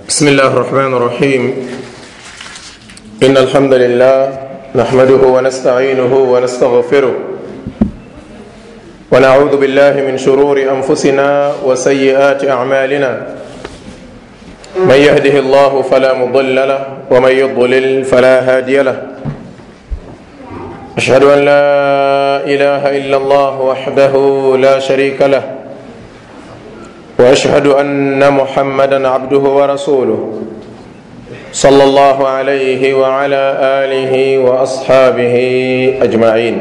بسم الله الرحمن الرحيم إن الحمد لله نحمده ونستعينه ونستغفره ونعوذ بالله من شرور أنفسنا وسيئات أعمالنا من يهده الله فلا مضل له ومن يضلل فلا هادي له أشهد أن لا إله إلا الله وحده لا شريك له واشهد ان محمدا عبده ورسوله صلى الله عليه وعلى اله واصحابه اجمعين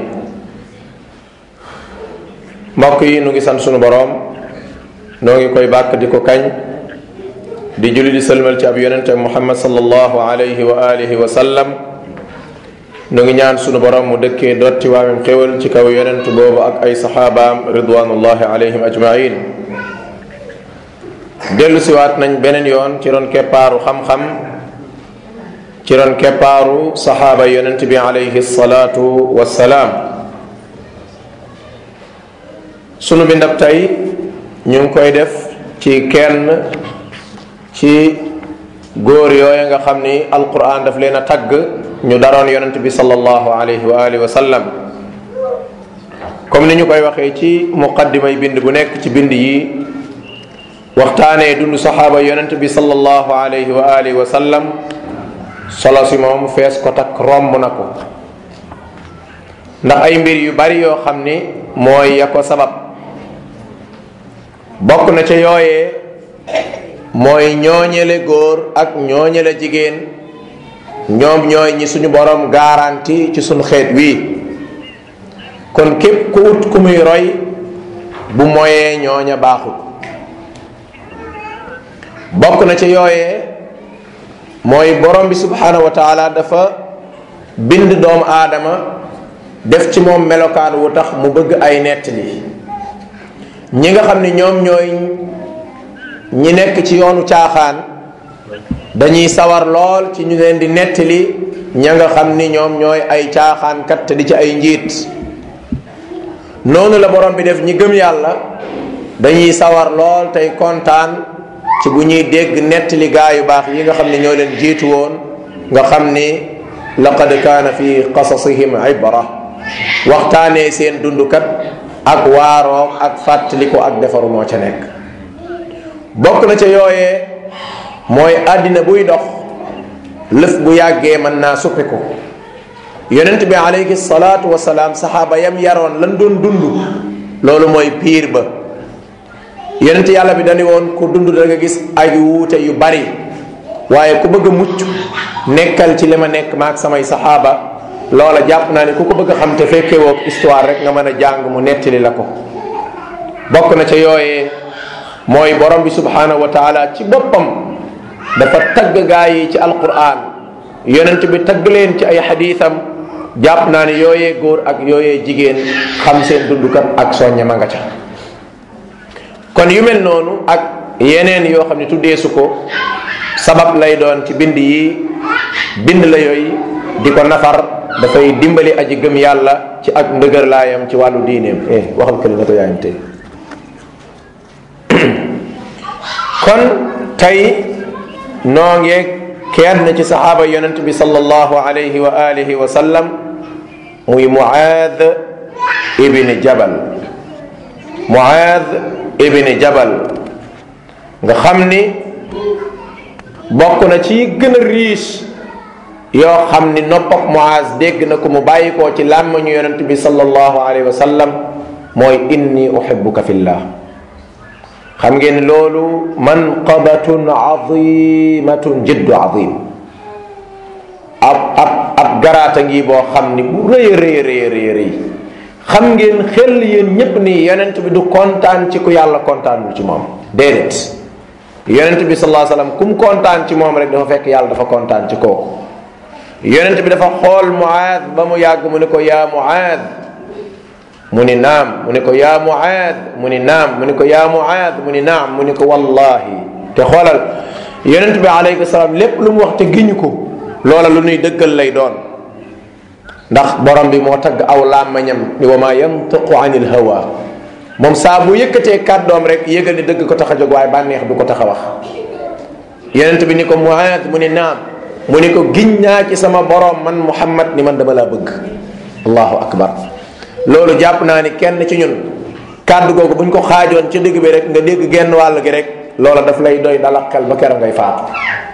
mbokk yi nu ngi sant sunu boroom noo ngi koy bàkk di ko kañ di julli di sëlmal ci ab yonente muhammad sallallahu alayhi wa alihi wa sallam nu ngi ñaan sunu boroom mu dëkkee dotti waamem xéwal ci kaw yonent boobu ak ay saxaabaam ridwanullahi alayhim ajmain dellu siwaat nañ beneen yoon ci ron keppaaru xam-xam ci ron keppaaru saxaaba yonent bi alayhi salaatu wassalaam sunu bindab tey ñu ngi koy def ci kenn ci góor yooya nga xam ni alquran daf leen a tagg ñu daroon yonent bi sallallahu alayhi wa alihi wa sallam comme ni ñu koy waxee ci muqaddimay bind bu nekk ci bind yi waxtaanee dund saxaaba yonent bi sallallahu alayhi wa alihi wa sallam solo si moom fees ko takk romb na ko ndax ay mbir yu bari yoo xam ni mooy ya ko sabab bokk na ca yooyee mooy ñooñele góor ak ñooñele jigéen ñoom ñooy ñi suñu borom garanti ci suñu xeet wii kon képp ku ut ku muy roy bu moyee ñooña baaxut bokk na ci yooyee mooy borom bi subhanahu wa taala dafa bind doomu aadama def ci moom melokaan wu tax mu bëgg ay nettali ñi nga xam ne ñoom ñooy ñi nekk ci yoonu caaxaan dañuy sawar lool ci ñu leen di nettali ña nga xam ni ñoom ñooy ay caaxaankat te di ci ay njiit noonu la borom bi def ñi gëm yàlla dañuy sawar lool tey kontaan ci bu ñuy dégg nettali gaa yu baax yi nga xam ne ñoo leen jiitu woon nga xam ni laqad kaana fi qasasihim ibra waxtaanee seen dundukat ak waaroom ak fàttaliku ak defaru moo ca nekk bokk na ca yooyee mooy àddina buy dox lëf bu yàggee mën naa suppiku yonent bi alayhi salaatu wasalaam saxaaba yam yaroon lan doon dund loolu mooy piir ba yonent yàlla bi dañu woon ku dund da nga gis ay wuute yu bari waaye ku bëgg a mucc nekkal ci li ma nekk maak samay saxaaba loola jàpp naa ne ku ko bëgg a xam te fekkee woog histoire rek nga mën a jàng mu nettali la ko bokk na ca yooyee mooy borom bi subhanahu wa taala ci boppam dafa tagg gaa yi ci alquran yonent bi tagg leen ci ay xadiisam jàpp naa ne yooyee góor ak yooyee jigéen xam seen dundukat ak soñña ma nga ca kon yu mel noonu ak yeneen yoo xam ne tuddeesu ko sabab lay doon ci bind yi bind la yooyu di ko nafar dafay dimbali aji gëm yàlla ci ak ndëgër laayam ci wàllu diineem eh waxal këli na ko yaayam tey kon tey noo ngeeg kenn ci saxaaba yonent bi sallallahu alayhi wa alihi wa sallam muy muaad ibni jabal muaad ibni jabal nga xam ni bokk na ci gën a riche yoo xam ni noppam Muaz dégg na ko mu bàyyi koo ci làmmañu yonent bi sallallahu alayhi wa sallam mooy inni uhibbuka fillah xam ngeen loolu manqabatun azimatun jiddu azim ab ab ab garaata ngi boo xam ni bu rëy rëy rëy rëy rëy xam ngeen xel yéen ñépp ni yonent bi du kontaan ci ku yàlla kontaanul ci moom déedéet yonent bi sallallahu alayhi wasallam kum kontaan ci moom rek dafa fekk yàlla dafa kontaan ci kooku yonent bi dafa xool Muaad ba mu yàgg mu ne ko yaa Muaad mu ni naam mu ne ko yaa Muaad mu ni naam mu ne ko yaa Muaad mu ni naam mu ne ko wallahi te xoolal yonent bi alayhi salaam lépp lu mu wax te giñu ko loola lu nuy dëggal lay doon ndax borom bi moo tagg aw làmmañam ni wa ma yantiqu anil hawa moom saa bu yëkkatee kàddoom rek yëgal ni dëgg ko tax a jóg waaye bànneex du ko tax a wax yonent bi ni ko muaad mu ni naam mu ni ko giñ naa ci sama borom man muhammad ni man dama laa bëgg allahu akbar loolu jàpp naa ni kenn ci ñun kàddu googu buñ ko xaajoon ci digg bi rek nga dégg genn wàll gi rek loola daf lay doy dalak xel ba keroog ngay faatu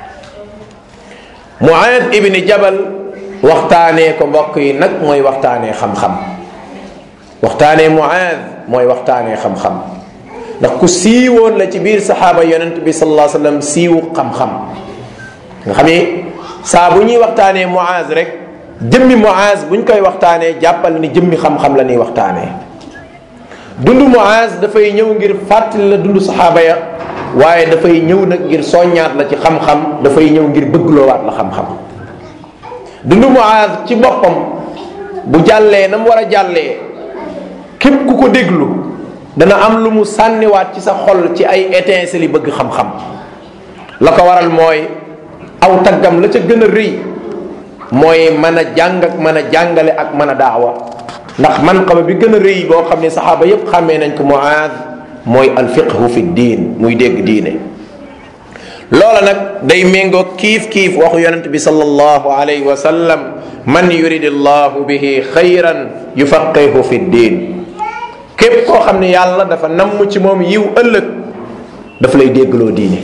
muaad ibni jabal waxtaanee ko mbokk yi nag mooy waxtaanee xam-xam waxtaanee muaad mooy waxtaanee xam-xam ndax ku siiwoon la ci biir saxaaba yonent bi sallallahu alayhi wasallam siiwu xam-xam nga xam ni saa bu ñuy waxtaanee muaaz rek jëmmi muaaz buñ koy waxtaanee jàppal ni jëmmi xam-xam la ñuy waxtaanee dundu muaaz dafay ñëw ngir fàttali la dundu saxaaba ya waaye dafay ñëw nag ngir soññaat la ci xam-xam dafay ñëw ngir bëggloowaat la xam-xam dundu muaaz ci boppam bu jàllee na mu war a jàllee képp ku ko déglu dana am lu mu sànniwaat ci sa xol ci ay étincelles yi bëgg xam-xam la ko waral mooy aw taggam la ca gën a rëy mooy mën a jàng ak mën a jàngale ak mën a daawa ndax man xama bi gën a rëy boo xam ne saxaaba yépp xàmmee nañ ko muaad mooy alfiqhu fi diin muy dégg diine loola nag day méngoo kiif kiif waxu yonent bi sallallahu alayhi wa sallam man yuridi llahu bihi xayran yufaqihu fi diin képp koo xam ne yàlla dafa namm ci moom yiw ëllëg daf lay déggloo diine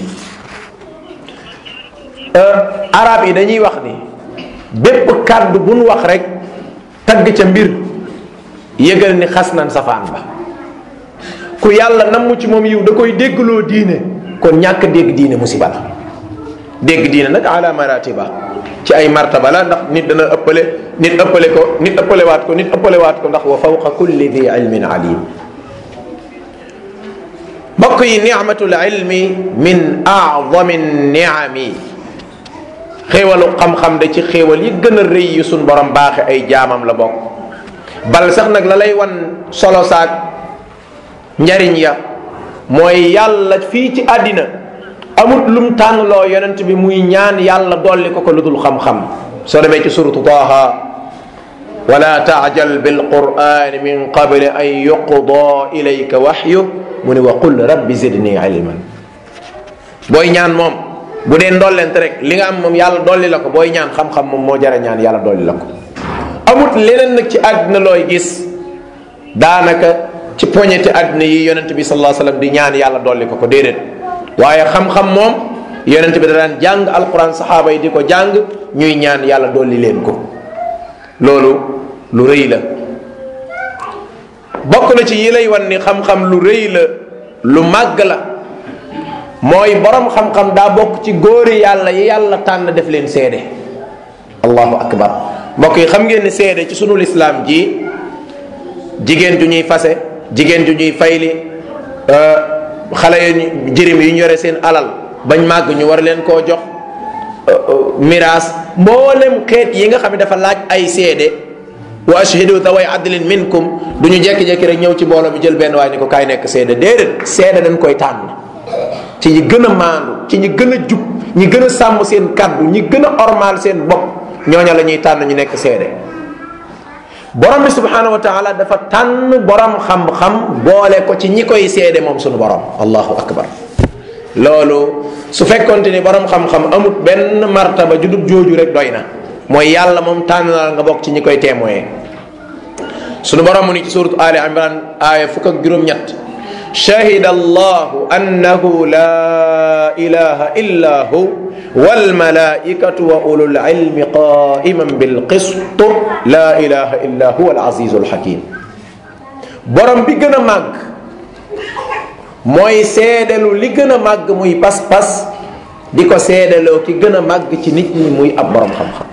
arab yi dañuy wax ni bépp kàddu bu nu wax rek tagg ca mbir yëgal ni xas nan safaan ba ku yàlla namm ci moom yiw da koy déggloo diine kon ñàkk dégg diine musiba la dégg diine nag ala maratiba ci ay martaba la ndax nit dana ëppale nit ëppale ko nit ëppalewaat ko nit ëppalewaat ko ndax wa fawqa kulli di ilmin alim mbokk yi nicmatul ilmi min acdami niami xéewalu xam-xam de ci xéewal yi gën a rëy yu suñ borom baaxe ay jaamam la bokk bal sax nag la lay wan solo saak njariñ ya mooy yàlla fii ci àddina amut lum tànnloo yonent bi muy ñaan yàlla dolli ko ko lu dul xam-xam soo demee ci suratu taaha wala taajal bilqurani min qabli an yuqda ilayka waxyu mu ne wa qul rabbi zidni ilman booy ñaan moom bu dee ndollent rek li nga am moom yàlla dolli la ko booy ñaan xam-xam moom moo jara ñaan yàlla dolli la ko amut leneen nag ci àddina looy gis daanaka ci poñeti àddina yi yonent bi sallallahu alayhi wasallam di ñaan yàlla dolli ko ko déedéet waaye xam-xam moom yonent bi da daan jàng alquran saxaaba yi di ko jàng ñuy ñaan yàlla dolli leen ko loolu lu rëy la bokk na ci yi lay wan ni xam-xam lu rëy la lu màgg la mooy borom xam-xam daa bokk ci góori yàlla yi yàlla tànn def leen seede allahu akbar mbokk yi xam ngeen ni seede ci sunu lislaam ji jigéen ju ñuy fase jigéen ju ñuy fayli xale yu jërim yu ñu yore seen alal bañ màgg ñu war leen koo jox miraas mboolem xeet yi nga xam ne dafa laaj ay seede wa ashhidu daway adlin minkum du ñu jekki-jekki rek ñëw ci mbooloo mi jël benn waay ni ko kaay nekk seede déedéet seede dañ koy tànn ci ñi gën a maandu ci ñi gën a jub ñi gën a sàmm seen kaddu ñi gën a ormaal seen bopp ñooña la ñuy tànn ñu nekk seede borom bi subhanahu wa taala dafa tànn borom xam-xam boole ko ci ñi koy seede moom sunu borom allahu akbar loolu su fekkonte ni borom xam-xam amut benn martaba ju dul jooju rek doy na mooy yàlla moom tànn na nga bokk ci ñi koy témoin sunu borom mu ni ci suratu ali imran aaya fukk ak juróom-ñett shahida allahu annahu la ilaha illa hu walmalaikatu wa ulul ilmi qaiman bilqist la ilaha illa huwa alazizu alhakim borom bi gën a màgg mooy seedelu li gën a màgg muy pas-pas di ko seedeloo ki gën a màgg ci nit ñi muy ab borom xam-xam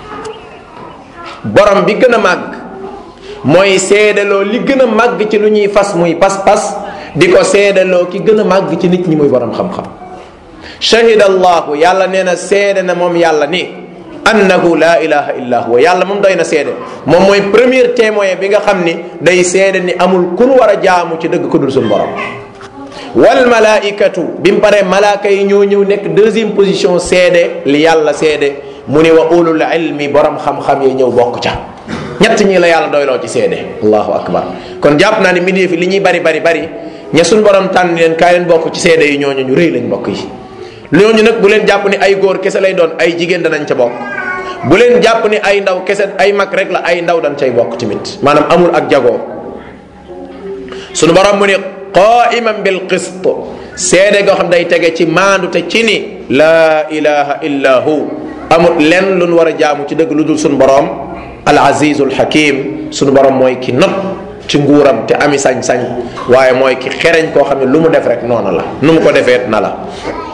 borom bi gën a màgg mooy seedeloo li gën a màgg ci lu ñuy fas muy pas-pas di ko seedaloo ki gën a màgg ci nit ñi muy borom xam-xam shahida allahu yàlla nee na seede na moom yàlla ni annahu la ilaha illa huwa yàlla moom doy na seede moom mooy premier témoin bi nga xam ni day seede ni amul kun war a jaamu ci dëgg ko dul suñu borom wal malaikatu bi mu paree malaaka yi ñoo ñëw nekk deuxième position seede li yàlla seede mu ni wa ulul ilmi borom xam-xam yi ñëw bokk ca ñett ñi la yàlla doyloo ci seede allahu akbar kon jàpp naa ni mbindeef yi li ñuy bari bari bari ña suñ borom tànn leen kaay leen bokk ci seede yi ñooñu ñu rëy lañ bokk yi ñooñu nag bu leen jàpp ni ay góor kese lay doon ay jigéen danañ ca bokk bu leen jàpp ni ay ndaw kese ay mag rek la ay ndaw dañ cay bokk tamit maanaam amul ak jagoo sunu borom mu ni qaiman bil qist seede goo xam day tege ci maandu te ci ni laa ilaha illa hu amul lenn lu nu war a jaamu ci dëgg lu dul sunu borom al azizul hakim sunu borom mooy ki not ci nguuram te ami sañ-sañ waaye mooy ki xereñ koo xam ne lu mu def rek noonu la nu mu ko defee na la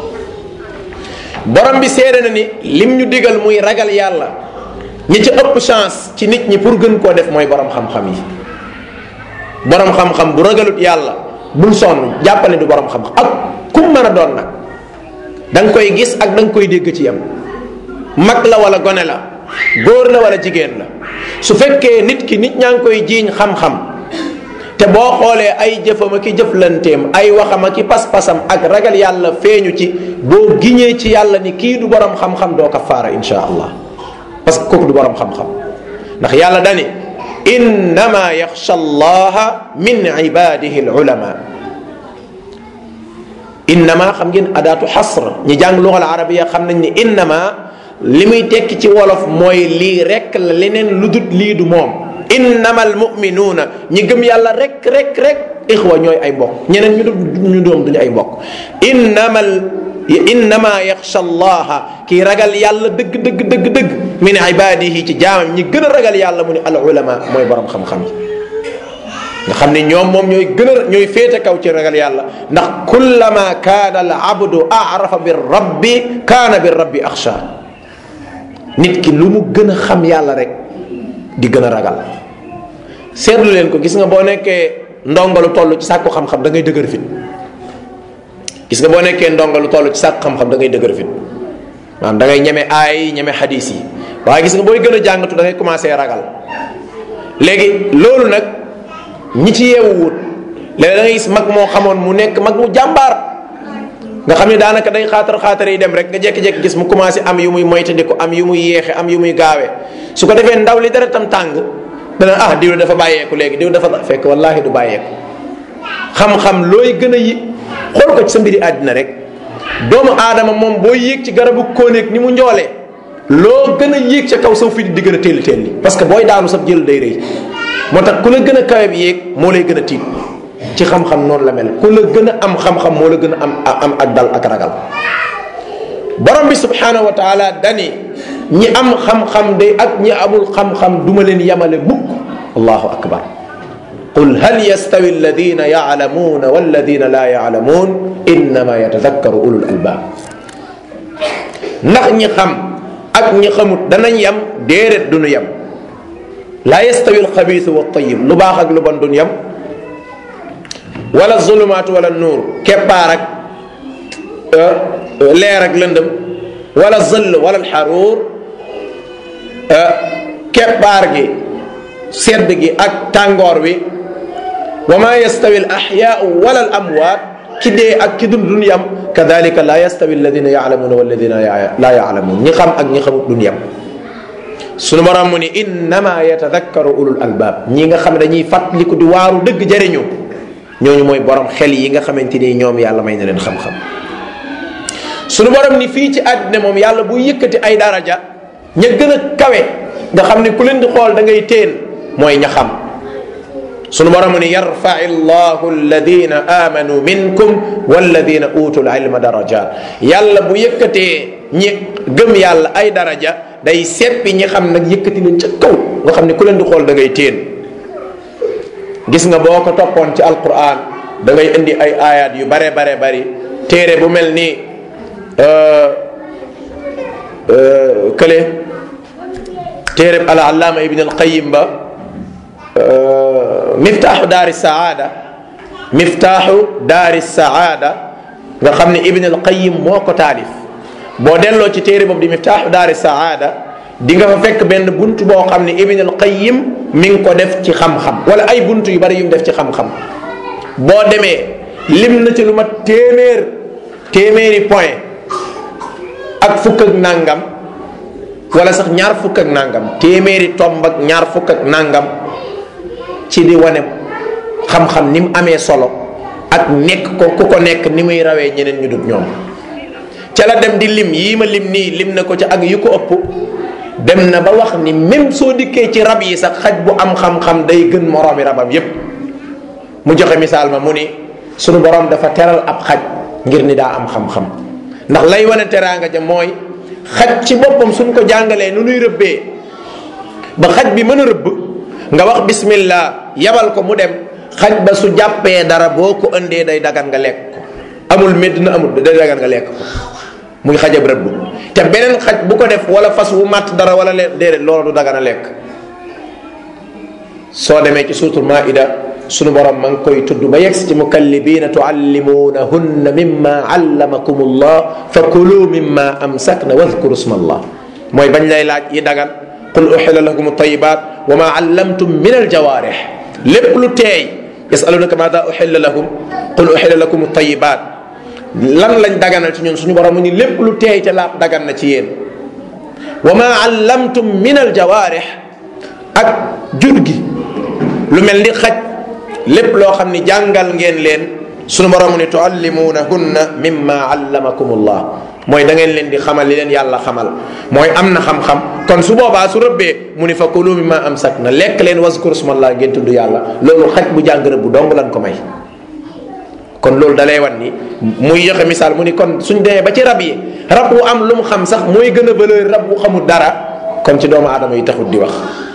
borom bi seede na ni lim ñu digal muy ragal yàlla ñi ci ëpp chance ci nit ñi pour gën koo def mooy borom xam-xam yi borom xam-xam bu ragalut yàlla bul sonn jàppale du borom xam-xam ak kum mën a doon nag da nga koy gis ak da nga koy dégg ci yam mag la wala gone la góor la wala jigéen la su fekkee nit ki nit ñaa ngi koy jiiñ xam-xam te boo xoolee ay jëfam ak i jëflanteem ay waxam ak i pas-pasam ak ragal yàlla feeñu ci boo giñee ci yàlla ni kii du borom xam-xam doo kafaara insha allah parce que kooku du borom xam-xam ndax yàlla dani innama yaxsha allaha min ibadihi al ulama innama xam ngeen adaatu xasr ñi jàng lugal arabiya xam nañ ni innama li muy tekki ci wolof mooy lii rek la leneen lu dut lii du moom innama almuminuuna ñi gëm yàlla rek rek rek ixwa ñooy ay mbokk ñeneen ñu ñu doom duñu ay mbokk innama innama yaxsha allaha kii ragal yàlla dëgg dëgg dëgg dëgg min ibadihi ci jaamam ñi gën a ragal yàlla mu ne al ulama mooy borom xam-xam yi nga xam ne ñoom moom ñooy gën a ñooy féete kaw ci ragal yàlla ndax kullama kaana al abdu arafa bi rabbi kaana bi rabbi axsha nit ki lu mu gën a xam yàlla rek di gën a ragal seetlu leen ko gis nga boo nekkee ndongalu toll ci sàkku xam-xam da ngay dëgër fit gis nga boo nekkee ndongalu toll ci sàkku xam-xam da ngay dëgër fit maanaam da ngay ñeme aay ñeme xadis yi waaye gis nga booy gën a jàngatu da ngay commencé ragal léegi loolu nag ñi ci yeewu wut léegi da ngay gis mag moo xamoon mu nekk mag mu jàmbaar nga xam ne daanaka day xaatar xaatar yi dem rek nga jékki-jékki gis mu commencé am yu muy moytandiku am yu muy yéexe am yu muy gaawee su ko defee ndaw li dara tam tàng dana ah diw dafa bàyyeeku léegi diw dafa fekk wallaahi du bàyyeeku xam-xam looy gën a yi xool ko ci sa mbiri àddina rek doomu aadama moom boo yéeg ci garabu kóoneeg ni mu njoolee loo gën a yéeg ca kaw saw fi di gën a telli telli parce que booy daanu sab jël day rëy moo tax ku la gën a kawe bi yéeg moo lay gën a tiit ci xam-xam noonu la mel ku la gën a am xam-xam moo la gën a am am ak dal ak ragal borom bi subhanahu wa taala dani ñi am xam-xam de ak ñi amul xam-xam duma leen yamale mukk allahu akbar qul hal yastawi alladina yaclamuuna walladina laa yaclamuun innama yatadakkaru ulul albab ndax ñi xam ak ñi xamut danañ yam déedéet duñu yam laa yastawi alxabiisu wa tayib lu baax ak lu bon duñu yam wala zulumaatu wala nuur keppaar ak leer ak lëndëm wala zëll wala alxaruur keppaar gi sedd gi ak tàngoor wi wa ma yastawi al axyaau wala al amwaat ki dee ak ki dund duñ yam kadalika la yastawi alladina yaalamuuna walladina laa yaalamuun ñi xam ak ñi xamut duñ yam sunu borom mu ni innama yatadakkaru ulul albaab ñi nga xam ne dañuy fàttaliku di waaru dëgg jëriñu ñooñu mooy borom xel yi nga xamante ni ñoom yàlla may na leen xam-xam sunu borom ni fii ci àddina moom yàlla bu yëkkati ay daraja ña gën a kawe nga xam ne ku leen di xool da ngay teen mooy ña xam sunu borom ni yarfai llahu alladina amanu minkum walladina utul ilma darajat yàlla bu yëkkatee ñi gëm yàlla ay daraja day seppi ñi xam nag yëkkati leen ca kaw nga xam ne ku leen di xool da ngay teen gis nga boo ko toppoon ci alquran da ngay indi ay ayat yu bare bare bari téere bu mel ni kële téere al allaama ibn al qayim ba miftaaxu daari saada miftaaxu daari saada nga xam ne ibn al qayim moo ko taalif boo delloo ci téere boobu di miftaaxu daari saada di nga fa fekk benn bunt boo xam ne ibn al qayim mi ngi ko def ci xam-xam wala ay bunt yu bari yu mu def ci xam-xam boo demee lim na ci lu ma téeméer téeméeri point ak fukk ak nangam wala sax ñaar fukk ak nangam téeméeri tomb ak ñaar fukk ak nangam ci di wane xam-xam ni mu amee solo ak nekk ko ku ko nekk ni muy rawee ñeneen ñu dut ñoom ca la dem di lim yii ma lim nii lim na ko ca ak yu ko ëpp dem na ba wax ni même soo dikkee ci rab yi sax xaj bu am xam-xam day gën moroomi rabam yépp mu joxe misaal ma mu ni sunu borom dafa teral ab xaj ngir ni daa am xam-xam ndax lay wane teraanga ja mooy xaj ci boppam suñ ko jàngalee nu nuy rëbbee ba xaj bi mën a rëbb nga wax bismillah yabal ko mu dem xaj ba su jàppee dara boo ko indee day dagan nga lekk ko amul médd na amul day dagan nga lekk ko muy xajab rëbb te beneen xaj bu ko def wala fas wu màtt dara wala leen déedéet loolu du dagan a lekk soo demee ci suutul maida sunu borom ma ngi koy tudd ba yegsi ci mukallibiina tuallimuunahunna mimma allamakum allah fa kulu mimma amsakna wadkuru sma allah mooy bañ lay laaj yi dagan qul uxila lakum tayibat wa ma allamtum min aljawaarix lépp lu teey yasalunaka maada uxilla lahum qul uxila lakum tayibat lan lañ daganal ci ñun suñu borom mu ni lépp lu teey te laab dagan na ci yéen wa ma allamtum min aljawaarix ak jur gi lu mel ni xaj lépp loo xam ni jàngal ngeen leen sunu borom ni tuallimuunahunna mimma allamakum allah mooy da ngeen leen di xamal li leen yàlla xamal mooy am na xam-xam kon su boobaa su rëbbee mu ni fa kulu mimma amsak na lekk leen waskur smallah ngeen tudd yàlla loolu xaj bu jàng rëbb dong lan ko may kon loolu dalay wan ni muy joxe misaal mu ni kon suñ demee ba ci rab yi rab wu am lu mu xam sax mooy gën a valeur rab wu xamul dara kon ci doomu aadama yi taxut di wax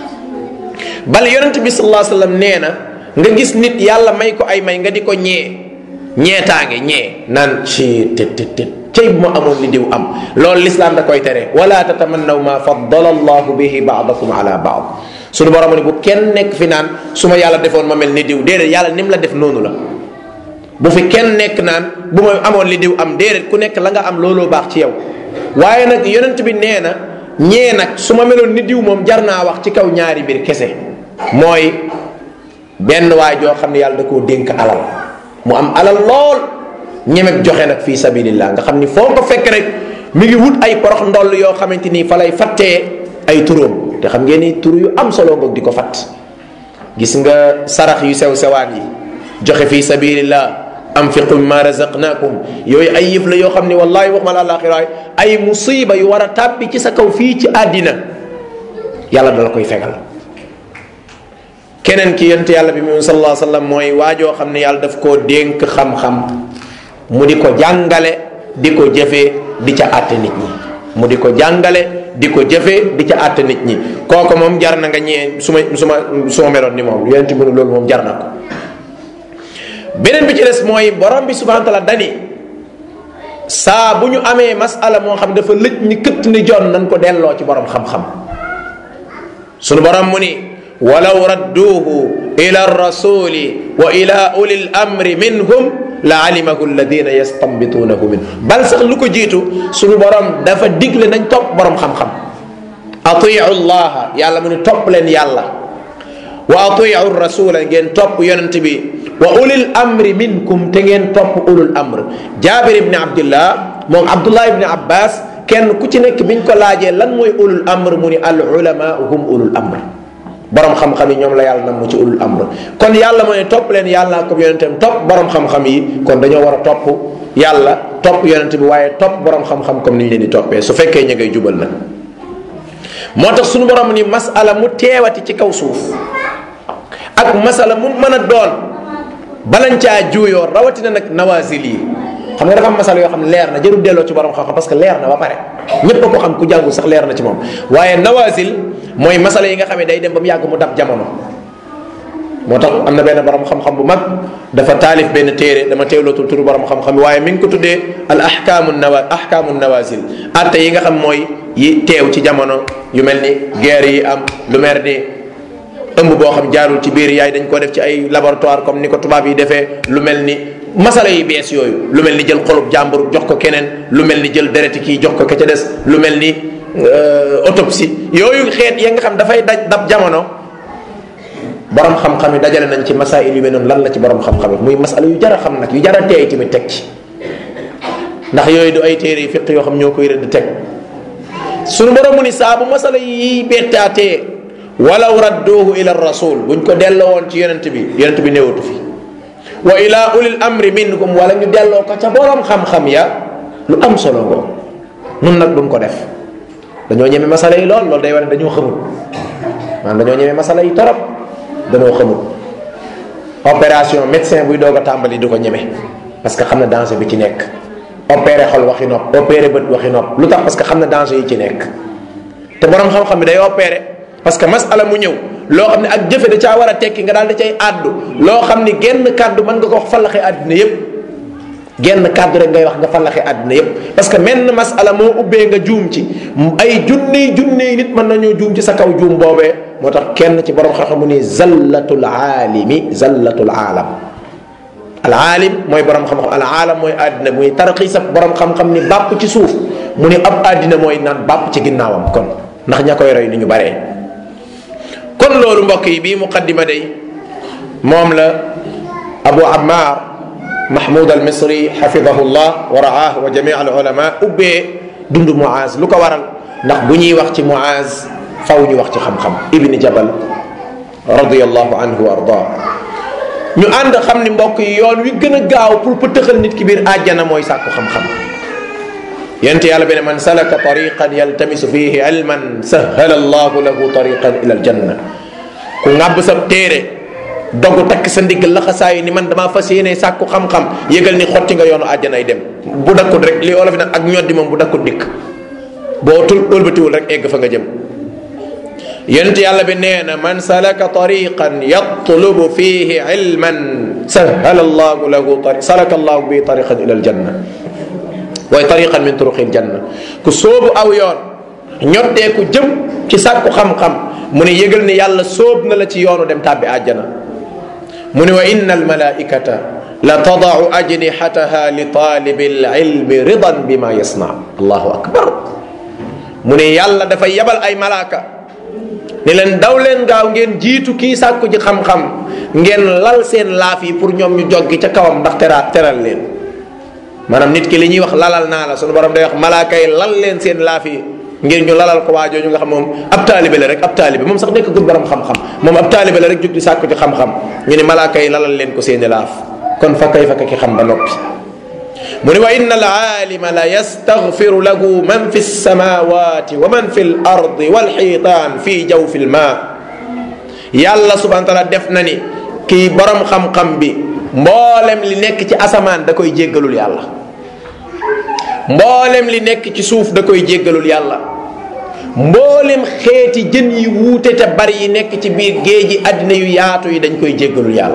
bal yonent bi sallallahu alayhi wasallam nee na nga gis nit yàlla may ko ay may nga di ko ñee ñeetaange ñee naan ci tit tit tit cey bu ma amoon li diw am loolu lislaam da koy tere wala tatamannaw ma faddala allahu bihi baadakum ala baad suñu borom ni bu kenn nekk fi naan su ma yàlla defoon ma mel ni diw déedéet yàlla ni mu la def noonu la bu fi kenn nekk naan bu ma amoon li diw am déedéet ku nekk la nga am looloo baax ci yow waaye nag yonent bi nee na ñee nag su ma meloon ni diw moom jar naa wax ci kaw ñaari mbir kese mooy benn waay joo xam ne yàlla da koo dénk alal mu am alal lool ñemek joxe nag fii sabilillah nga xam ni foo ko fekk rek mi ngi wut ay porox ndoll yoo xamante ni fa lay fattee ay turóom te xam ngeen ni tur yu am solo ngoog di ko fatt gis nga sarax yu sew sewaan yi joxe fii sabilillah anfiqu mimma razaqnakum yooyu ay yëf la yoo xam ni wallahi waxuma la alaxira ay musiba yu war a tàbbi ci sa kaw fii ci àddina yàlla dala koy fegal keneen ki yonent yàlla bi mu sallallahu alayhi wasallam mooy waajoo xam ne yàlla daf koo dénk xam-xam mu di ko jàngale di ko jëfee di ca àtte nit ñi mu di ko jàngale di ko jëfee di ca àtte nit ñi kooku moom jar na nga ñee su ma su ma su ma meloon ni moom yonent bi loolu moom jar na ko beneen bi ci des mooy borom bi subhanahu wa taala dani saa bu ñu amee masala moo xam dafa lëj ni këtt ni jon nañ ko delloo ci borom xam-xam sunu borom mu ni walaw radduuhu ila rasuli wa ila uli l amri minhum la alimahu alladina yastanbituunahu min bal sax lu ko jiitu sunu borom dafa digle nañ topp borom xam-xam atiu llaha yàlla mu ni topp leen yàlla wa atiu rasula ngeen topp yonent bi wa ulil amri minkum te ngeen topp ulul amr jaabir ibni abdillah moom abdullah ibni abbas kenn ku ci nekk biñ ko laajee lan mooy ulul amr mu ni al ulama hum ulul amr borom xam-xam yi ñoom la yàlla nam mu ci ulul amr kon yàlla moo ne topp leen yàlla ko yonentam topp borom xam-xam yi kon dañoo war a topp yàlla topp yonent bi waaye topp borom xam-xam comme ni ñu leen di toppee su fekkee ñu ngay jubal nag moo tax suñu borom ni masala mu teewati ci kaw suuf ak masala mu mën a doon balañ caa juuyoo rawatina nag nawazil yi xam nga dafa am masala yoo xam ne leer na jarul delloo ci borom xam-xam parce que leer na ba pare ñépp a ko xam ku jàngul sax leer na ci moom waaye nawazil mooy masala yi nga xam ne day dem ba mu yàgg mu dab jamono moo tax am na benn borom xam-xam bu mag dafa taalif benn téere dama teewlootul turu borom xam-xam waaye mi ngi ko tuddee al ahkaamu nawa ahkaamu nawazil atte yi nga xam mooy yi teew ci jamono yu mel ni guerre yi am lu mer ni ëmb boo xam jaarul ci biir yaay dañ ko def ci ay laboratoire comme ni ko tubaab yi defee lu mel ni masala yi bees yooyu lu mel ni jël xolub jàmbur jox ko keneen lu mel ni jël dereti kii jox ko ke ca des lu mel ni autopsie yooyu xeet ya nga xam dafay daj dab jamono borom xam-xam yi dajale nañ ci masail yu mel noonu lan la ci borom xam-xam yi muy masala yu jar a xam nag yu jar a teey tamit teg ci ndax yooyu du ay téere yi fiq yoo xam ñoo koy rëdd teg sunu borom mu ni saa bu masala yi bettaatee walaw radduuhu ila rasul buñ ko delloo woon ci yonent bi yonent bi néewatu fi wa ila ulil amri minkum wala ñu delloo ko ca borom xam-xam ya lu am solo ngoo nun nag duñ ko def dañoo ñeme masala yi lool loolu day wane dañoo xamul maanaam dañoo ñeme masala yi torop dañoo xamul opération médecin buy doog a tàmbali du ko ñeme parce que xam na danger bi ci nekk opéré xol waxi nopp opéré bët waxi nopp lu tax parce que xam na danger yi ci nekk te borom xam-xam bi day opéré parce que masala mu ñëw loo xam ne ak jëfe da caa war a tekki nga daal di cay àddu loo xam ni genn kàddu mën nga ko wax fallaxe àddina yépp genn kàddu rek ngay wax nga fallaxe àddina yépp parce que menn masala moo ubbee nga juum ci ay junney junney nit mën nañoo juum ci sa kaw juum boobee moo tax kenn ci borom xam-xam mu ni zallatul aalimi zallatul aalam al aalim mooy borom xam-xam al aalam mooy àddina muy tarxiis ak borom xam-xam ni bàpp ci suuf mu ni ab àddina mooy naan bàpp ci ginnaawam kon ndax ña koy roy ni ñu baree kon loolu mbokk yi bii muqaddima day moom la abu ammar mahmud al misri xafidahu llah wa raah wa jami al ulama ubbee dund muaz lu ko waral ndax bu ñuy wax ci muaz faw ñu wax ci xam-xam ibni jabal radiallahu anhu wa arda ñu ànd xam ni mbokk yi yoon wi gën a gaaw pour pëtëxal nit ki biir àjjana mooy sàkku xam-xam yent yàlla bi ne man salaka tariqan yaltamisu fihi ilman sahala allahu lahu tariqan ila aljanna ku ŋàbb sa téere dogu takk sa ndigg laxasaayu ni man damaa fas yéene sàkku xam-xam yëgal ni xotti nga yoonu àjjanay dem bu dakkut rek li olof nag ak ñoddi moom bu dakkut dikk boo tul ëlbatiwul rek egg fa nga jëm yent yàlla bi nee na man salaka tariqan yatlubu fihi ilman sahala allahu lahu tari salaka allahu bi tariqan ila aljanna waaye tariqan min turuqil janna ku sóobu aw yoon ñoddee ku jëm ci sàkku xam-xam mu ne yëgal ni yàlla sóob na la ci yoonu dem tàbbi àjjana mu ne wa inna almalaikata la tadaau ajnihataha li talibi alilmi ridan bima yasna allahu akbar mu ne yàlla dafay yabal ay malaaka ni leen daw leen gaaw ngeen jiitu kii sàkku ji xam-xam ngeen lal seen laaf yi pour ñoom ñu joggi ca kawam ndax tera teral leen maanaam nit ki li ñuy wax lalal naa la sunu borom day wax malaaka yi lal leen seen laaf yi ngir ñu lalal ko waajoo ñu nga xam moom ab taalibe la rek ab taalibe moom sax nekk gud borom xam-xam moom ab taalibe la rek jug di sàkku ci xam-xam ñu ne malaaka yi lalal leen ko seeni laaf kon fa kay fa ki xam ba noppi mu ne wa inna al aalima la yastaghfiru lahu man fi samawati wa man fi l ardi walxiitaan fi jawfi l ma yàlla subhana taala def na ni kii borom xam-xam bi mboolem li nekk ci asamaan da koy jéggalul yàlla mboolem li nekk ci suuf da koy jéggalul yàlla mboolem xeeti jën yi wuute te bari yi nekk ci biir géej gi àddina yu yaatu yi dañ koy jéggalul yàlla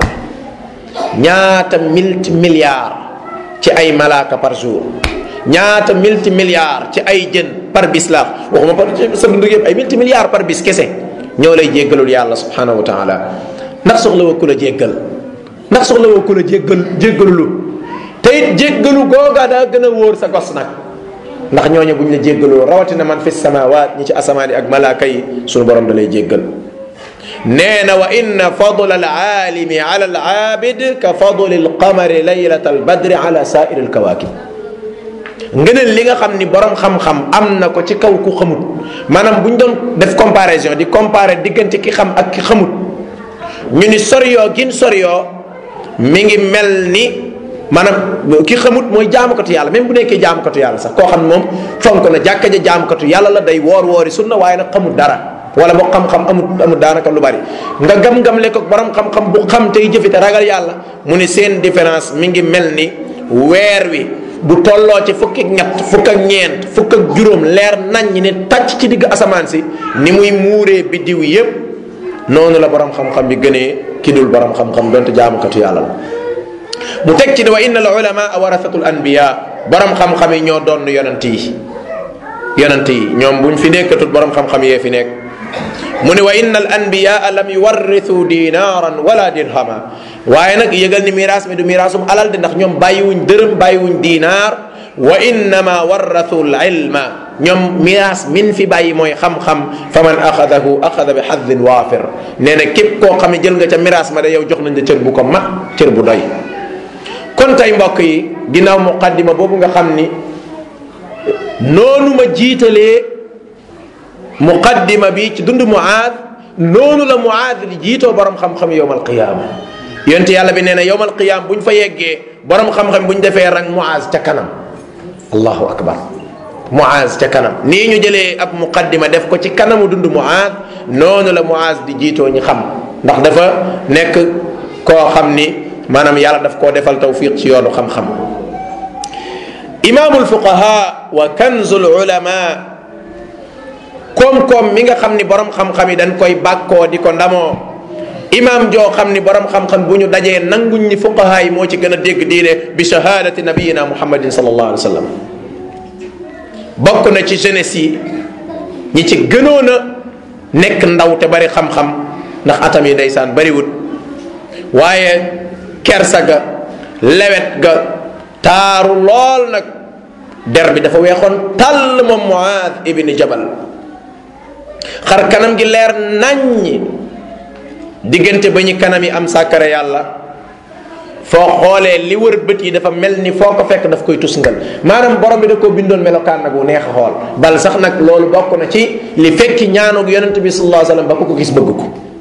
ñaata multi milliards ci ay malaaka par jour ñaata multi milliards ci ay jën par bis la waxuma par sa dund yëpp ay multi milliards par bis kese ñoo lay jéggalul yàlla subhanahu wa taala ndax soxla wa ku la jéggal ndax soxla woo ku la jéggal jéggalulu te it jéggalu googa daa gën a wóor sa gos nag ndax ñooñu buñ la jéggaloo rawatina man fi samawaat ñi ci asamaan yi ak malaaka yi sunu borom da lay jéggal nee na wa inna fadla al aalimi ala al aabid ka fadli al qamari laylata al badri ala sairi al kawakib ngëneel li nga xam ni borom xam-xam am na ko ci kaw ku xamut maanaam bu ñu doon def comparaison di comparer diggante ki xam ak ki xamut ñu ni soriyoo gin soriyoo mi ngi mel ni maanaam ki xamut mooy jaamukatu yàlla même bu nekkee jaamukatu yàlla sax koo xam ne moom fonk na jàkka ja jaamukatu yàlla la day woor woori sunna waaye nag xamut dara wala boo xam-xam amut amut daanaka lu bari nga gam-gam le ko borom xam-xam bu xam tey jëfite ragal yàlla mu ni seen différence mi ngi mel ni weer wi bu tolloo ci fukki ak ñett fukk ak ñeent fukk ak juróom leer nañ ñi ne tàcc ci digg asamaan si ni muy muuree biddiw yépp noonu la borom xam-xam bi gënee ki dul borom xam-xam donte jaamukatu yàlla la mu teg ci ne wa inna al ulama warasatul anbiya borom xam-xam yi ñoo doon yonent yi yonent yi ñoom buñ fi nekkatul borom xam-xam yee fi nekk mu ne wa inna al anbiya lam yuwarrithu dinaran wala dirhama waaye nag yëgal ni miraas mi du miraasum alal de ndax ñoom bàyyiwuñ dërëm bàyyiwuñ dinaar wa innama warrathu al ilma ñoom miraas min fi bàyyi mooy xam-xam fa man axadahu axada bi xaddin waafir nee na képp koo xam ne jël nga ca miraas ma de yow jox nañ la cër bu ko mat cër bu doy kon tey mbokk yi ginnaaw muqaddima boobu nga xam ni noonu ma jiitalee muqaddima bi ci dund muaad noonu la muaad di jiitoo borom xam-xam yowm alqiyaama yonte yàlla bi nee na yowm alqiyaama bu ñu fa yeggee borom xam-xam bu ñu defee rang muaad ca kanam allahu akbar Muaz ca kanam nii ñu jëlee ab muqaddima def ko ci kanamu dund Muaz noonu la Muaz di jiitoo ñi xam ndax dafa nekk koo xam ni maanaam yàlla daf koo defal tawfiq ci yoonu xam-xam imaamul fuqaha wa kanzul ulama koom-koom mi nga xam ni borom xam-xam yi dañ koy bàkkoo di ko ndamoo imaam joo xam ni borom xam-xam bu ñu dajee nanguñ ni fuqaha yi moo ci gën a dégg diine bi shahadati nabiyina muhammadin sallallahu alayhi wa sallam bokk na ci jeunesse yi ñi ci gënoon a nekk ndaw te bari xam-xam ndax atam yi ndeysaan bariwut waaye kersa ga lewet ga taaru lool nag der bi dafa weexoon tàll moom Muaad ibni Jabal xar kanam gi leer naññi diggante ba ñu kanam yi am sàkkare yàlla foo xoolee li wër bët yi dafa mel ni foo ko fekk daf koy tusngal maanaam borom bi da koo bindoon melokaan nag wu neex a xool bal sax nag loolu bokk na ci li fekki ñaanug yonent bi sallallahu alayhi wasallam ba ku ko gis bëgg ko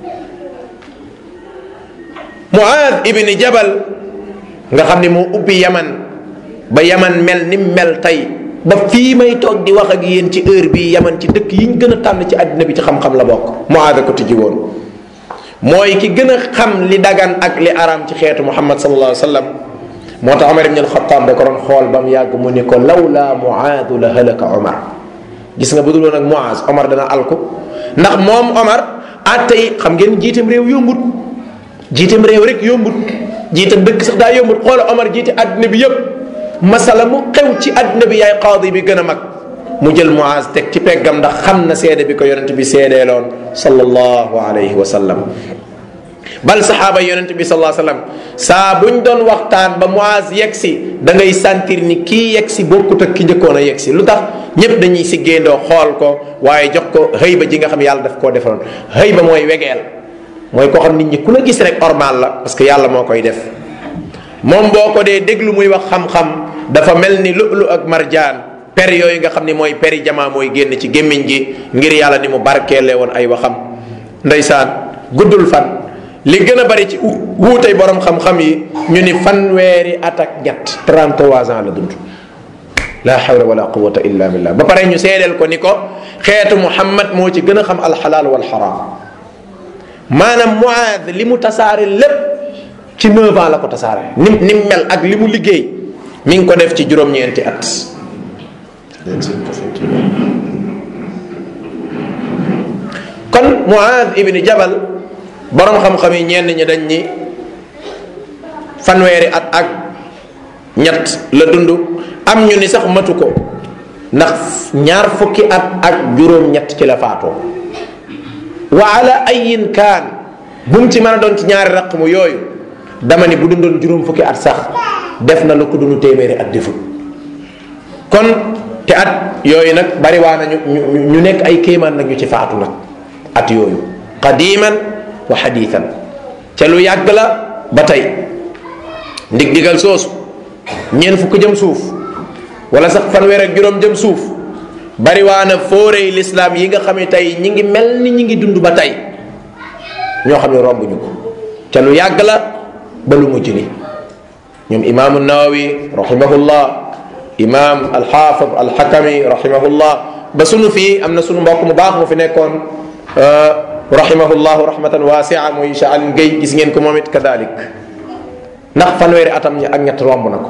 Muaad ibni Jabal nga xam ni moo ubbi yaman ba yaman mel ni mel tey ba fii may toog di wax ak yéen ci heure bii yaman ci dëkk yi ñu gën a tànn ci àddina bi ci xam-xam la bokk Muaad ko tijji woon mooy ki gën a xam li dagan ak li araam ci xeetu muhammad sallallahu alayhi wa sallam moo tax Omar ibn al-Khattab da ko doon xool ba mu yàgg mu ni ko lawla Muaadu la halaka Omar gis nga bu dul woon ak Muaaz Omar dana alku ndax moom Omar atte yi xam ngeen jiitam réew yombut jiitam réew rek yombut jiitam dëkk sax daa yombut xoola Omar jiite àddina bi yëpp masala mu xew ci àddina bi yaay qaadi bi gën a mag mu jël Muaz teg ci peggam ndax xam na seede bi ko yonent bi seedeeloon sallallahu alayhi wa sallam bal saxaaba yonent bi sallallahu alayhi wa sallam saa buñ doon waxtaan ba Muaz yegg si da ngay sentir ni kii yegg si bokkut ak ki njëkkoon a yegg si lu tax ñépp dañuy si géndoo xool ko waaye jox ko xëy ba ji nga xam yàlla daf koo defaloon xëy ba mooy wegeel mooy koo xam nit ñi ku la gis rek ormal la parce que yàlla moo koy def moom boo ko dee déglu muy wax xam-xam dafa mel ni lu'lu ak marjaan per yooyu nga xam ni mooy peri jamaa mooy génn ci gémmiñ gi ngir yàlla ni mu barkeele woon ay waxam ndeysaan guddul fan li gën a bari ci wuutey borom xam-xam yi ñu ni fanweeri at ak ñett 33 ans la dund la hawla wala quwata illa billah ba pare ñu seedeel ko ni ko xeetu muhammad moo ci gën a xam alxalaal wal xaraam maanaam Muaad li mu tasaare lépp ci 9 ans la ko tasaare ni ni mel ak li mu liggéey mi ngi ko def ci juróom-ñeenti at kon Muaad ibni Jabal borom xam-xam yi ñenn ñi dañ ni fanweeri at ak ñett la dund am ñu ni sax matu ko ndax ñaar fukki at ak juróom-ñett ci la faatoo wa ala ayin kaan bu mu ci mën a doon ci ñaari raqmu yooyu dama ni bu dundoon juróom fukki at sax def na lu ko dunu téeméeri at defut kon te at yooyu nag bari waa na ñu ñu nekk ay kéemaan nag ñu ci faatu nag at yooyu qadiman wa xadiitan ca lu yàgg la ba tey ndig digal soosu ñeent fukk jëm suuf wala sax fanweer ak juróom jëm suuf bari waa na fóorey lislaam yi nga xam ne tey ñi ngi mel ni ñi ngi dund ba tey ñoo xam ne rombuñu ko ca lu yàgg la ba lu mujj ni ñoom imaamu nawawi rahimahullah imam alxaafid alxakami rahimahullah ba sunu fii am na sunu mbokk mu baax mu fi nekkoon rahimahullahu rahmatan wasia muy Cheikh Aline Gueye gis ngeen ko moom it kadalik ndax fanweeri atam ak ñett romb na ko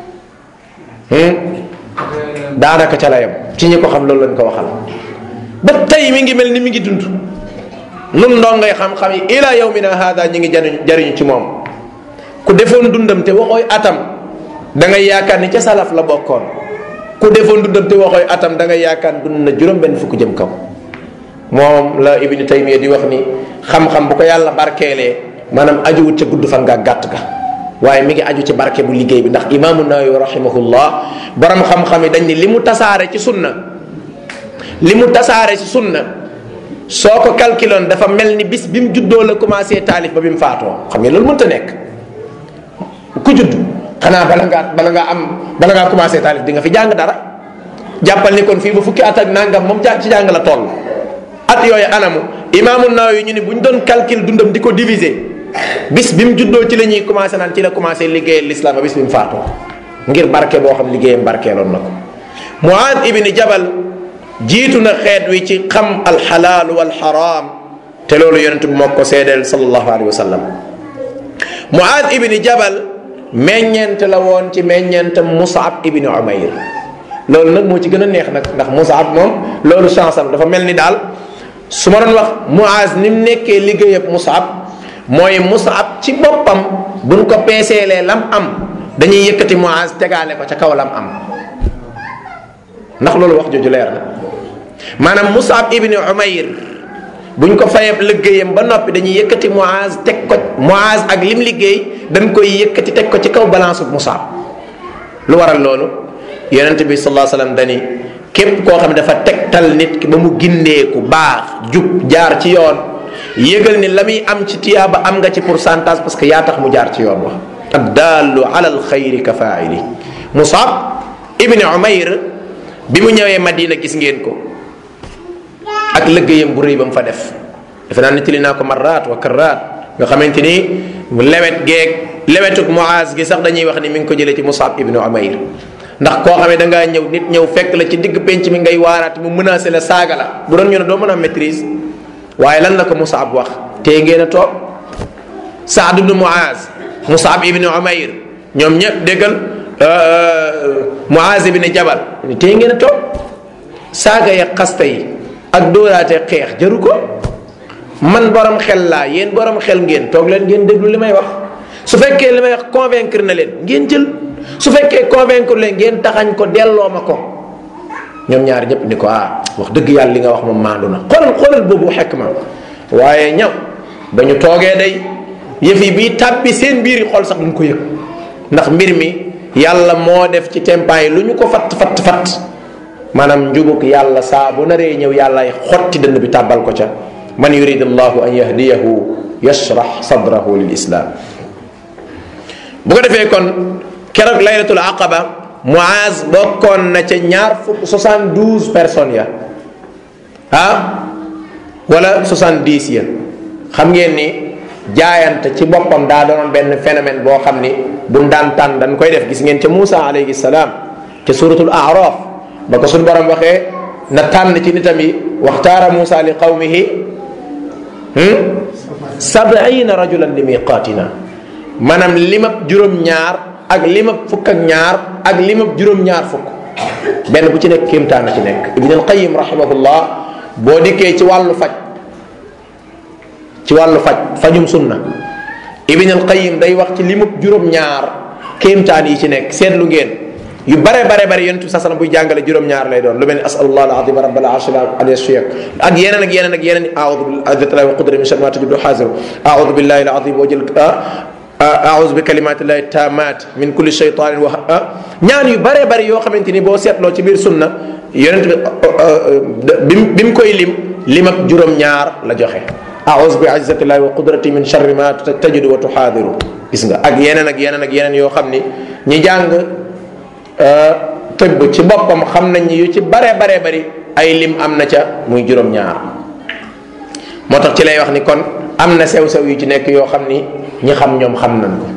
daanaka ca la yam ci ñi ko xam loolu lañ ko waxal ba tey mi ngi mel ni mi ngi dund nun ndongay xam-xam yi ila yawmina hada ñi ngi jariñ jariñu ci moom ku defoon dundam te waxooy atam da ngay yaakaar ni ca salaf la bokkoon ku defoon dundam te waxooy atam da ngay yaakaar dund na juróom benn fukk jëm kaw moom la ibni taymiya di wax ni xam-xam bu ko yàlla barkeelee maanaam ajuwut ca gudd fan nga gàtt ga waaye mi ngi aju ci barke bu liggéey bi ndax imaamu nawawi rahimahullah borom xam-xam yi dañ ni li mu tasaare ci sunna li mu tasaare ci sunna soo ko calculoon dafa mel ni bis bi mu juddoo la commencé taalif ba bi mu faatoo xam nga loolu mënta nekk ku judd xanaa bala ngaa bala ngaa am bala ngaa commencé taalif di nga fi jàng dara jàppal ni kon fii ba fukki at ak nangam moom ja ci jàng la toll at yooyu anamu imaamu Nawawi ñu ni bu ñu doon calcul dundam di ko diviser bis bi mu juddoo ci la ñuy commencé naan ci la commencé liggéeyal l'islam ba bis bi mu faatoo ngir barke boo xam liggéeyam barkeeloon na ko muaad ibni jabal jiitu na xeet wi ci xam alxalaal walxaraam te loolu yonent bi moo ko seedeel sallallahu alayhi wa sallam muaad ibni jabal meññeent la woon ci meññeent musaab ibni umayr loolu nag moo ci gën a neex nag ndax musaab moom loolu chance am dafa mel ni daal su ma doon wax muaz ni mu nekkee liggéeyab musaab mooy musaab ci boppam buñ ko peeseelee lam am dañuy yëkkati muaz tegaale ko ca kaw lam am ndax loolu wax jooju leer na maanaam musaab ibni umayr buñ ko fayeb liggéeyam ba noppi dañuy yëkkati muaz teg ko muaz ak lim liggéey dañ koy yëkkati teg ko ci kaw balance bu musaab lu waral loolu yonent bi sallallahu alayhi wasallam dani képp koo xam ne dafa tegtal nit ki ba mu gindeeku baax jub jaar ci yoon yëgal ni la muy am ci tiyaaba am nga ci pourcentage parce que yaa tax mu jaar ci yoon wax ad dallu ala al xayri ka faili musab ibni umayr bi mu ñëwee madina gis ngeen ko ak liggéeyam bu rëy ba mu fa def defe naa nettali naa ko marraat wa karraat nga xamante ni lewet geeg lewetuk muaz gi sax dañuy wax ni mi ngi ko jëlee ci musab ibni umayr ndax koo xamee da ngaa ñëw nit ñëw fekk la ci digg penc mi ngay waaraat mu menacé la saaga la bu doon ñu ne doo mën a maîtrise waaye lan la ko Musab wax tey ngeen a toog Saad ibnu Muaz Musab ibnu Umayr ñoom ñëpp déggal Muaz ibnu Jabal tey ngeen a toog saaga ya xasta yi ak dóoraate xeex jaru ko man borom xel laa yéen borom xel ngeen toog leen ngeen déglu li may wax su fekkee li may wax convaincre na leen ngeen jël su fekkee convaincre leen ngeen taxañ ko delloo ma ko ñoom ñaar ñëpp ni ko ah wax dëgg yàlla li nga wax moom maandu na xoolal xoolal boobu xekk ma waaye ñaw ba ñu toogee day yëf yi bii tàbbi seen biir yi xol sax duñ ko yëg ndax mbir mi yàlla moo def ci tempaa yi lu ñu ko fatt fatt fatt maanaam njubug yàlla saa bu naree ñëw yàllaay xotti dënn bi tàbbal ko ca man yurid allahu an yahdiyahu yashrax sadrahu lil islam bu ko defee kon keroog laylatul aqaba Muaz bokkoon na ca ñaar fukk soixante douze personnes ya ah wala soixante dix ya xam ngeen ni jaayante ci boppam daa doonoon benn phénomène boo xam ni buñ daan tànn dañ koy def gis ngeen ca Moussa alayhi salaam ca suratul araf ba ko suñ borom waxee na tànn ci nitam yi waxtaara Moussa li qawmihi sabiina rajulan li miqaatina maanaam limab juróom-ñaar ak limab fukk ak ñaar ak limab juróom-ñaar fukk benn bu ci nekk kéemtaan ci nekk ibn al qayim rahimahullah boo dikkee ci wàllu faj ci wàllu faj fajum sunna ibn al qayim day wax ci limab juróom-ñaar kéemtaan yi ci nekk seetlu ngeen yu bare bare bare yonent bi sa buy jàngale juróom-ñaar lay doon lu mel ni asalullah alazim rabbal arshil azim ak yeneen ak yeneen ak yeneen aoudu billahi wa qudri min sharri ma tajidu xaasiru aoudu billahi alazim wa jël aoudu bi kalimatillahi tamat min kulli shaytanin wa ñaan yu bare bare yoo xamante ni boo seetloo ci biir sunna yonent bi bi mu koy lim lim ak juróom-ñaar la joxe aoudu bi izzatillahi wa qudrati min sharri ma tajidu wa tuxaadiru gis nga ak yeneen ak yeneen ak yeneen yoo xam ni ñi jàng tëbb ci boppam xam nañ ni yu ci bare bare bari ay lim am na ca muy juróom-ñaar moo tax ci lay wax ni kon am na sew-sew yu ci nekk yoo xam ni ñi xam ñoom xam nañ ko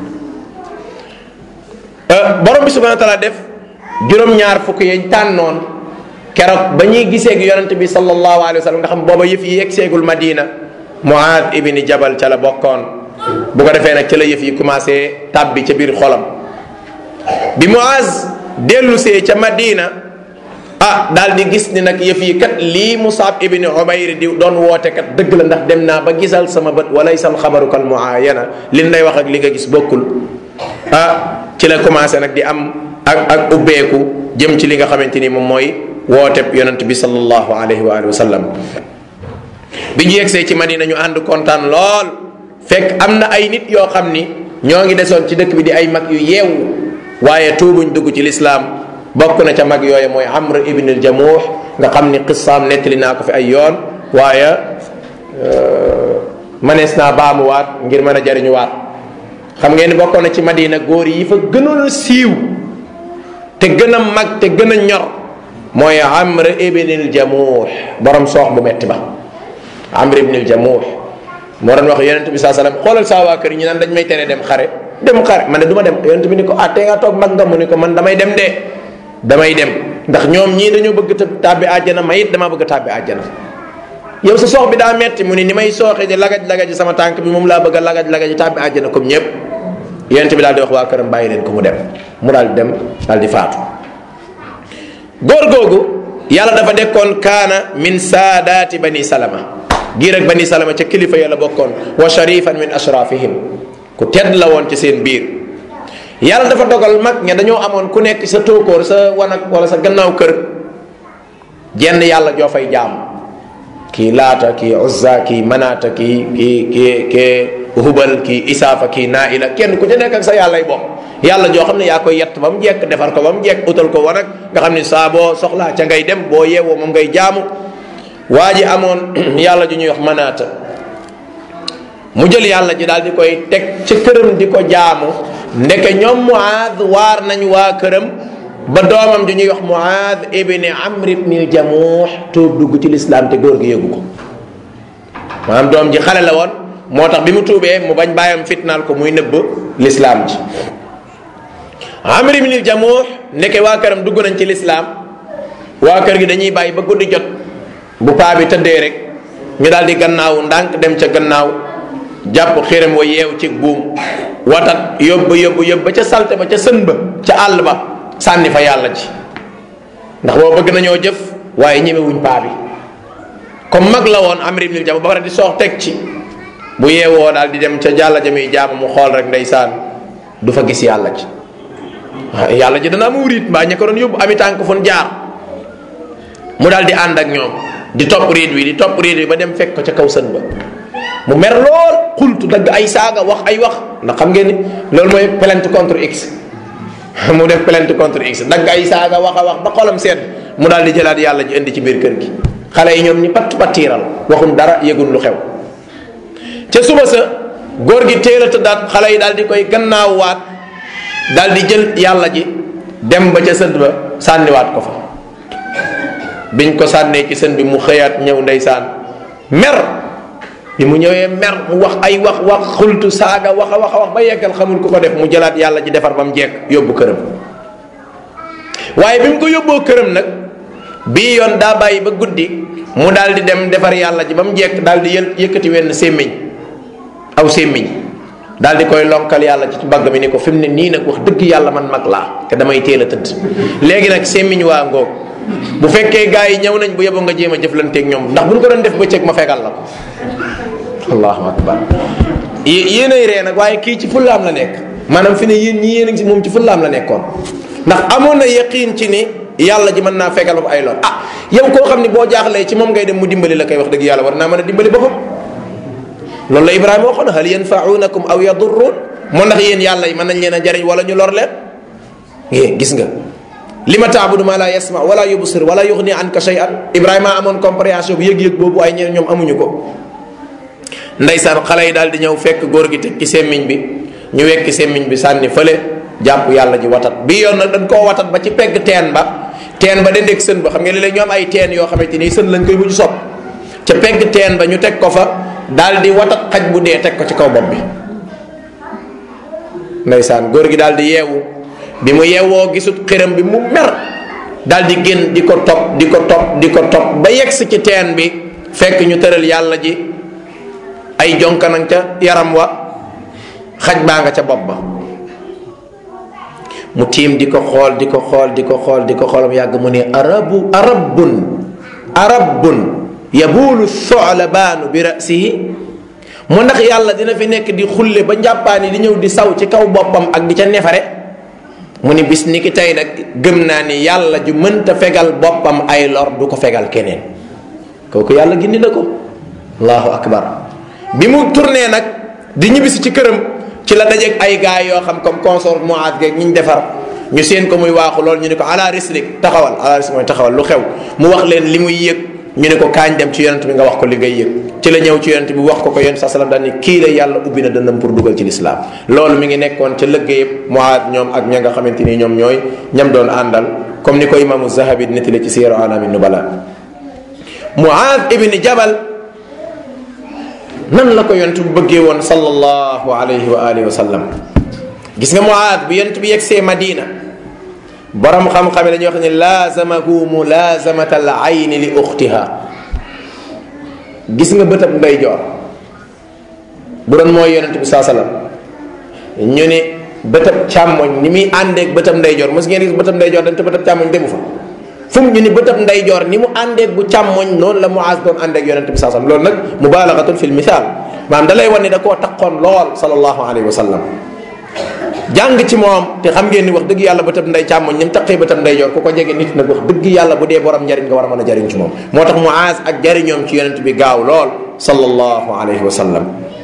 borom bi subhanahu wa taala def juróom-ñaar fukk yañ tànnoon keroog ba ñuy gisee ak yonent bi sallallahu alayhi wa sallam nga xam booba yëf yi yegg seegul madina muaad ibni jabal ca la bokkoon bu ko defee nag ca la yëf yi commencé tàbbi ca biir xolam bi muaz dellusee ca madina ah daal di gis ni nag yëf yi kat lii Musab ibni Umayr di doon woote kat dëgg la ndax dem naa ba gisal sama bët walay sal xabaru kal muayana li lay wax ak li nga gis bokkul ah ci la commencé nag di am ak ak ubbeeku jëm ci li nga xamante ni moom mooy wooteb yonent bi sallallahu alayhi wa alihi wa sallam bi ñu yegsee ci madina ñu ànd kontaan lool fekk am na ay nit yoo xam ni ñoo ngi desoon ci dëkk bi di ay mag yu yeewu waaye tuubuñ dugg ci lislaam bokk na ca mag yooyu mooy amr ibn al jamuux nga xam ni qissaam nettali naa ko fi ay yoon waaye manees naa baamuwaat ngir mën a jariñuwaat xam ngeen ni bokkoon na ci madina góor yi fa gënoon a siiw te gën a mag te gën a ñor mooy amr ibn al jamuux borom soox bu metti ba amr ibn al jamuux moo doon wax yonent bi saa sallam xoolal saa waa kër ñi naan dañ may tere dem xare dem xare man de du ma dem yonent bi ni ko ah tey nga toog mag nga mu ni ko man damay dem de damay dem ndax ñoom ñii dañoo bëgg tàbbi àjjana ma it dama bëgg tàbbi àjjana yow sa soox bi daa metti mu ni ni may sooxe di lagaj lagaj sama tànk bi moom laa bëgg a lagaj lagaj tàbbi àjjana comme ñëpp yonent bi daal di wax waa këram bàyyi leen ko mu dem mu daal di dem daal di faatu góor googu yàlla dafa dekkoon kaana min saadaati bani salama giir ak bani salama ca kilifa ya la bokkoon wa sharifan min ashrafihim ku tedd la woon ci seen biir yàlla dafa dogal mag ña dañoo amoon ku nekk sa tóokóor sa wanag wala sa gannaaw kër jenn yàlla joo fay jaam kii laata kii uzza kii manaata kii kii kii kii hubal kii isaafa kii naila kenn ku ci nekk ak sa yàllay bopp yàlla joo xam ne yaa koy yett ba mu jekk defar ko ba mu jekk utal ko wanag nga xam ne saa boo soxlaa ca ngay dem boo yeewoo moom ngay jaamu waa ji amoon yàlla ju ñuy wax manaata mu jël yàlla ji daal di koy teg ci këram di ko jaamu ndeke ñoom muaad waar nañ waa këram ba doomam ju ñuy wax muaad ibni amr ibni jamuux tuub dugg ci lislaam te góor gi yëgu ko maanaam doom ji xale la woon moo tax bi mu tuubee mu bañ bàyyam fitnaal ko muy nëbb lislaam ji amr ibni jamuux ndeke waa këram dugg nañ ci lislaam waa kër gi dañuy bàyyi ba guddi jot bu paa bi tëddee rek ñu daal di gannaaw ndànk dem ca gannaaw jàpp xiram wa yeew ci buum watat yóbbu yóbbu yóbbu ba ca salte ba ca sën ba ca àll ba sànni fa yàlla ji ndax boo bëgg nañoo jëf waaye ñemewuñ paa bi comme mag la woon amri ibnil jam ba pare di soox teg ci bu yeewoo daal di dem ca jàlla jamiy jaamu mu xool rek ndeysaan du fa gis yàlla ji yàlla ji dana am wuriit mbaa ña ko doon yóbbu ami tànk fun jaar mu daal di ànd ak ñoom di topp riit wi di topp riit wi ba dem fekk ko ca kaw sën ba mu mer lool xultu dagg ay saaga wax ay wax ndax xam ngeen ni loolu mooy plainte contre x mu def plainte contre x dagg ay saaga wax a wax ba xolam seet mu daal di jëlaat yàlla ji indi ci biir kër gi xale yi ñoom ñi patt pattiiral waxum dara yëgun lu xew ca suba sa góor gi teel a tëddaat xale yi daal di koy gannaawwaat daal di jël yàlla ji dem ba ca sënd ba sànniwaat ko fa biñ ko sànnee ci sën bi mu xëyaat ñëw ndeysaan mer bi mu ñëwee mer mu wax ay wax wax xultu saaga wax a wax a wax ba yeggal xamul ku ko def mu jëlaat yàlla ji defar ba mu jekk yóbbu këram waaye bi mu ko yóbboo këram nag bii yoon daa bàyyi ba guddi mu daal di dem defar yàlla ji ba mu jekk daal di yël yëkkati wenn sémmiñ aw sémmiñ daal di koy lonkal yàlla ci mbagg mi ni ko fi mu ne nii nag wax dëgg yàlla man mag laa te damay teel a tëdd léegi nag sémmiñ waa ngoog bu fekkee gars yi ñëw nañ bu yeboo nga jéem a jëflanteeg ñoom ndax bu ñu ko doon def bëccëg ma fegal la ko allahu akbar yéenay ree nag waaye kii ci fullaam la nekk maanaam fi ne yéen ñi yéen a ngi si moom ci fullaam la nekkoon ndax amoon na yaqiin ci ni yàlla ji mën naa fegal ba ay lor ah yow koo xam ni boo jaaxlee ci moom ngay dem mu dimbali la koy wax dëgg yàlla war naa mën a dimbali boppam loolu la ibrahima waxoon hal yanfaunakum aw yadurrun moo ndax yéen yàlla yi mën nañ leen a jariñ wala ñu lor leen é gis nga li ma taabudu ma la yasma wala yubsir wala yuxni anka shay'an ibrahima amoon compréhension bu yëg-yëg boobu ay ñeneen ñoom amuñu ko ndeysaan xale yi daal di ñëw fekk góor gi teg ci semmiñ bi ñu wekki semmiñ bi sànni fële jàpp yàlla ji watat bii yoon nag dañ koo watat ba ci pegg teen ba teen ba dendeeg sën ba xam nga léeg-léeg ñoo am ay teen yoo xamante ni sën lañ koy mujj sopp ca pegg teen ba ñu teg ko fa daal di watat xaj bu dee teg ko ci kaw bopp bi ndeysaan góor gi daal di yeewu bi mu yeewoo gisut xiram bi mu mer daal di génn di ko topp di ko topp di ko topp ba yegsi ci teen bi fekk ñu tëral yàlla ji ay jonkanan ca yaram wa xaj baa nga ca bopp ba mu tiim di ko xool di ko xool di ko xool di ko xoolam yàgg mu ne arabu arabun arabun yabuulu solabaanu bi rasihi mu ndax yàlla dina fi nekk di xulle ba njàppaani di ñëw di saw ci kaw boppam ak di ca nefare mu ni bis ni ki tey nag gëm naa ni yàlla ju mënta fegal boppam ay lor du ko fegal keneen kooku yàlla gindi na ko allahu akbar bi mu tourné nag di ñibbisi ci këram ci la dajeeg ay gaay yoo xam comme consort moat geeg ñi ñu defar ñu seen ko muy waaxu loolu ñu ne ko ala rislik taxawal ala rislik mooy taxawal lu xew mu wax leen li muy yëg ñu ne ko kaañ dem ci yonent bi nga wax ko li ngay yëg ci la ñëw ci yonent bi wax ko ko yonent sa salam daal ni kii la yàlla ubbi na dëndam pour dugal ci lislaam loolu mi ngi nekkoon ca lëggéeyëb moat ñoom ak ña nga xamante ni ñoom ñooy ñam doon àndal comme ni ko imaamu zahabi nettali ci siyaru alami nubala muaad ibni jabal nan la ko yonent bu bëggee woon sallallahu alayhi wa alihi wa sallam gis nga muaad bu yonent bi yegsee madina borom xam-xam yi dañuy wax ne laazamahu mulazamata al ayni li uxtiha gis nga bëtab ndeyjoor bu doon mooy yonent bi saa salaam ñu ni bëtab càmmoñ ni muy àndeeg bëtab ndeyjoor mos ngeen gis bëtab ndeyjoor dem te bëtab càmmoñ demu fa fu mu ñu ni bëtab ndeyjoor ni mu àndeeg bu càmmoñ noonu la Muaz doon àndeeg yonent bi saa salaam loolu nag mubalagatul fil misaal maanaam da lay wan ni da koo taqoon lool sallallahu alayhi wa sallam jàng ci moom te xam ngeen ni wax dëgg yàlla bëtab ndey càmmoñ ni mu taqee bëtab ndeyjoor ku ko jege nit nag wax dëgg yàlla bu dee borom njariñ nga war a mën a jariñ ci moom moo tax Muaz ak jariñoom ci yonent bi gaaw lool sallallahu alayhi wa sallam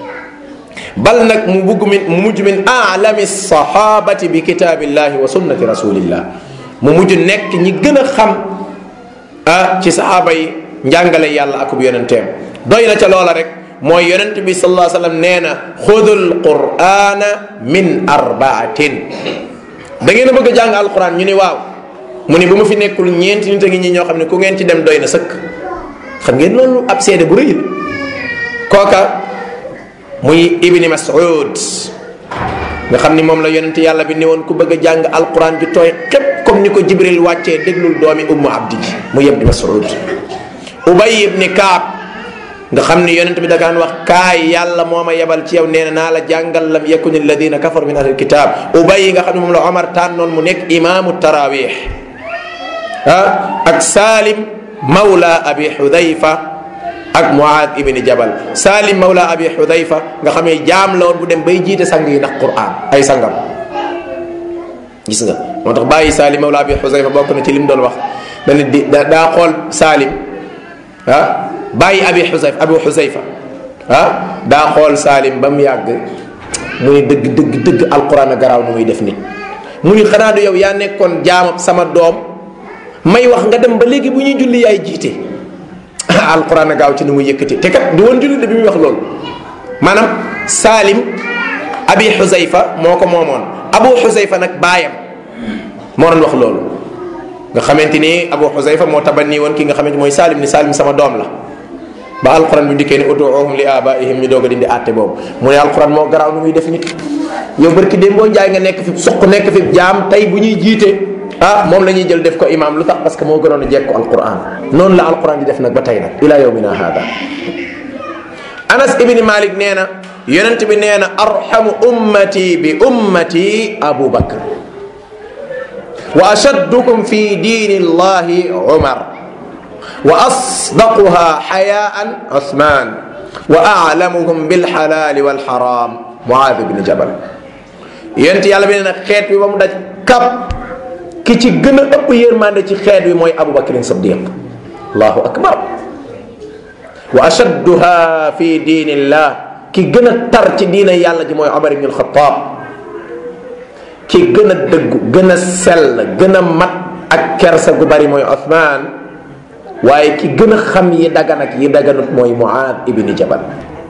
bal nag mu bugg min mu mujj min alami sahabati bi kitaabillahi wa sunnati rasulillah mu mujj nekk ñi gën a xam ah ci sahaaba yi njàngale yàlla akub yonenteem doy na ca loola rek mooy yonent bi sallallahu alayhi wa sallam nee na xudul qur'ana min arbaatin da ngeen a bëgg a jàng alquran ñu ni waaw mu ni bu ma fi nekkul ñeenti nit a ngi ñi ñoo xam ne ku ngeen ci dem doy na sëkk xam ngeen loolu ab seede bu rëy la kooka muy ibni mas'ud nga xam ni moom la yonent yàlla bi ni woon ku bëgg a jàng alquran ju tooy xépp comme ni ko jibril wàccee déglul doomi ummu abdi ji mu ibni mas'ud ubay ibni kaab nga xam ni yonent bi da daan wax kaay yàlla moo ma yebal ci yow nee na naa la jàngal lam yakun alladina kafaru min ahlil kitab ubay nga xam ne moom la omar tànnoon mu nekk imaamu tarawih ah ak salim mawla abi xudayfa ak muaad ibni jabal salim mawla abi xudayfa nga xam ne jaam la woon bu dem bay jiite sang yi ndax quran ay sangam gis nga moo tax bàyyi salim mawla abi xudayfa bokk na ci lim doon wax dana di daa xool salim ah bàyyi abi xusayfa abu xusayfa ah daa xool saalim ba mu yàgg mu ni dëgg dëgg dëgg alquran a garaaw nu muy def nit mu ni xanaa du yow yaa nekkoon jaamab sama doom may wax nga dem ba léegi bu ñuy julli yaay jiite alquran a gaaw ci nu muy yëkkati te kat du woon julli de bi muy wax loolu maanaam saalim abi xusayfa moo ko moomoon abu xusayfa nag baayam moo doon wax loolu nga xamante ni abu xusayfa moo tabanni woon ki nga xamante mooy saalim ni saalim sama doom la ba alquran bi dikkee ni uduuhum li abaihim ñu doog a dindi àtte boobu mu ne alquran moo garaaw nu muy def nit yow barki démb boo njaay nga nekk fi suq nekk fi jaam tey bu ñuy jiite ah moom la ñuy jël def ko imam lu tax parce que moo gënoon a jekk ko alquran noonu la alquran di def nag ba tey nag ila yawmina hada anas ibni malik nee na yonent bi nee na arhamu ummati bi ummati abu bakr wa ashaddukum fi diini llahi umar wa asdaquha xayaan Usmaan wa aalamuhum bilxalaali walxaraam Muaad ibn Jabal yonent yàlla bi nee na xeet bi ba mu daj kap ki ci gën a ëpp yërmande ci xeet bi mooy Abu Bakrin Siddiq allahu akbar wa ashadduha fi diinillah ki gën a tar ci diina yàlla ji mooy Omar ibn alxataab ki gën a dëggu gën a sell gën a mat ak kersa gu bari mooy Usmaan waaye ki gën a xam yi dagan ak yi daganut mooy Muaaz ibni Jabal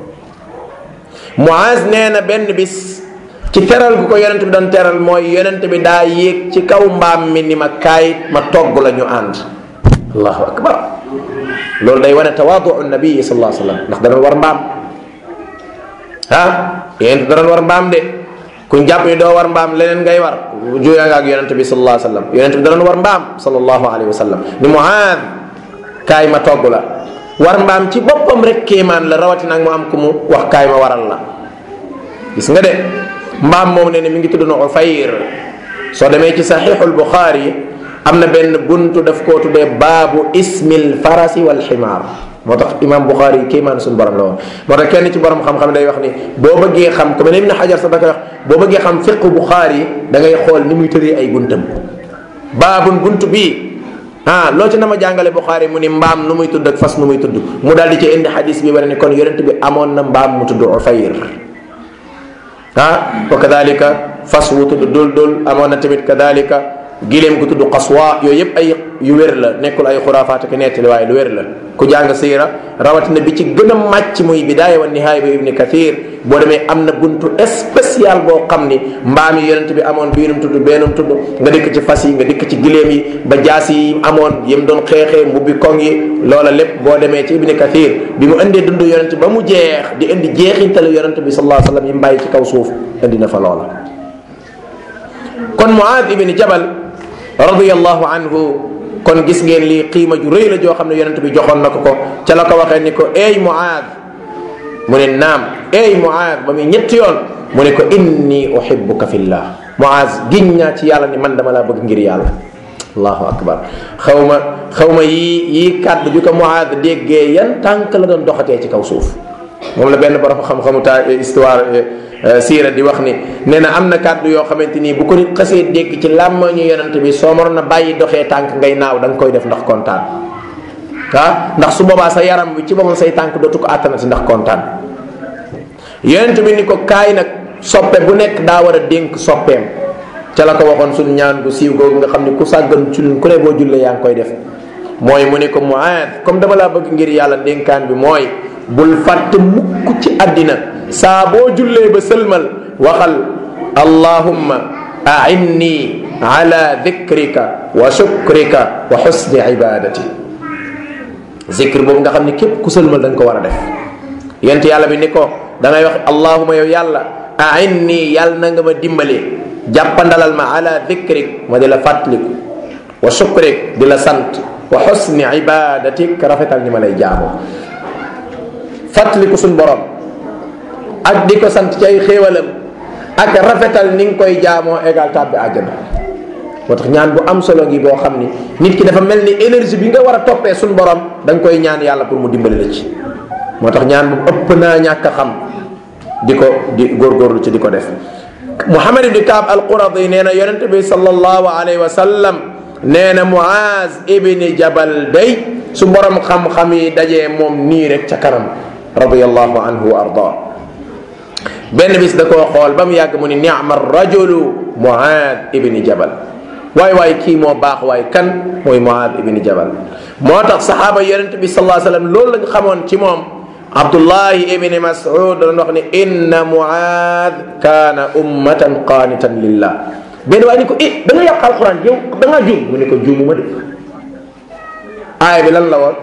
Muaaz nee na benn bis ci teral gu ko yonent bi doon teral mooy yonent bi daa yéeg ci kaw mbaam mi ni ma kaay ma togg la ñu ànd allahu akbar loolu day wane tawaaduu nabii sallallahu alayhi wa sallam ndax dana war mbaam ah yonent dana war mbaam de kuñ jàpp ni doo war mbaam leneen ngay war juya nga ak yonent bi sallallahu alayhi wa sallam yonent bi dana war mbaam sallallahu alayhi wa sallam ni Muaaz kaay ma togg la war mbaam ci boppam rek kéemaan la rawatina ak mu am ku mu wax kaay ma waral la gis nga de mbaam moom ne ne mi ngi tudd na Ufayr soo demee ci saxiixul Buxaari am na benn buntu daf koo tuddee baabu ismil farasi wal ximaar moo tax imam Buxaari kéemaan suñu borom la woon moo tax kenn ci borom xam-xam day wax ni boo bëggee xam ku mel ne Ibn Xajar sax da koy wax boo bëggee xam fiqu Buxaari da ngay xool ni muy tëree ay buntam baabun buntu bii ah loo ci na ma jàngale Buxaari mu ni mbaam nu muy tudd ak fas nu muy tudd mu daal di ci indi xadis bi wane ni kon yonent bi amoon na mbaam mu tudd Ufayr ah wa kadalika fas wu tudd dul dul amoon na tamit kadalika gileem gu tudd qaswa yooyu yëpp ay yu wér la nekkul ay xuraafaat ak nettali waaye lu wér la ku jàng siira rawatina bi ci gën a màcc muy bidaaya wa nihaaya bi ibni kathir boo demee am na buntu spécial boo xam ni mbaam yi yonent bi amoon biinum tudd beenum tudd nga dikk ci fas yi nga dikk ci gileem yi ba jaas yi amoon yim doon xeexee mbubbi koŋ yi loola lépp boo demee ci ibni kathir bi mu indee dund yonent ba mu jeex di indi jeexintalu yonent bi sallallahu alayhi wa sallam yi mbàyyi ci kaw suuf indi na fa loola kon Muaad ibni Jabal radiyallahu anhu kon gis ngeen lii qiima ju rëy la joo xam ne yonent bi joxoon na ko ko ca la ko waxee ni ko ey Muaad mu ne naam ey Muaad ba muy ñetti yoon mu ne ko inni uhibbuka fillah Muaaz giñ ñaa ci yàlla ni man dama laa bëgg ngir yàlla allahu akbar xaw ma xaw ma yii yii kàddu ju ko Muaaz déggee yan tànk la doon doxatee ci kaw suuf moom la benn borom xam-xamu ta histoire siira di wax ni nee na am na kàddu yoo xamante nii bu ko nit xasee dégg ci làmmañu yonent bi soo mënoon a bàyyi doxee tànk ngay naaw da nga koy def ndax kontaan ah ndax su boobaa sa yaram bi ci boppam say tànk dootu ko àttanati ndax kontaan yonent bi ni ko kaay nag soppe bu nekk daa war a dénk soppeem ca la ko waxoon suñu ñaan gu siiw googu nga xam ne ku sàggan ci ku ne boo jullee yaa ngi koy def mooy mu ne ko Muaad comme dama laa bëgg ngir yàlla dénkaan bi mooy bul fàtte mukk ci àddina saa boo jullee ba sëlmal waxal allahumma ainni ala dhikrika wa shukrika wa husni ibadati zikr boobu nga xam ne képp ku sëlmal da nga ko war a def yent yàlla bi ni ko da ngay wax allahumma yow yàlla ainni yàlla na nga ma dimbale jàppandalal ma ala dhikrik ma di la fàttaliku wa shukrik di la sant wa husni ibadatik rafetal ni ma lay jaamoo fàttaliku suñ borom ak di ko sant ci ay xéewalam ak rafetal ni nga koy jaamoo égal tàbbi àjjana moo tax ñaan bu am solo ngi boo xam ni nit ki dafa mel ni énergie bi nga war a toppee suñ borom da nga koy ñaan yàlla pour mu dimbali la ci moo tax ñaan bu ëpp naa ñàkk a xam di ko di góorgóorlu ci di ko def Muhammad ibni Kaab al-Quradi nee na yonente bi sallallahu alayhi wa sallam nee na Muaz ibni Jabal day su borom xam-xam yi dajee moom nii rek ca kanam radiyallahu anhu wa arda benn bis da koo xool ba mu yàgg mu ni ni'ma rajulu Muaz ibni Jabal waay waay kii moo baax waay kan mooy Muaz ibni Jabal moo tax saxaaba yonente bi sallallahu alayhi wa sallam loolu lañ xamoon ci moom Abdullahi ibni Mas'ud doon wax ni inna Muaad kaana ummatan qaanitan lillah benn waaye ni ko eh da nga yàq alquran yow da ngaa juum mu ne ko juumuma de aaya bi lan la woon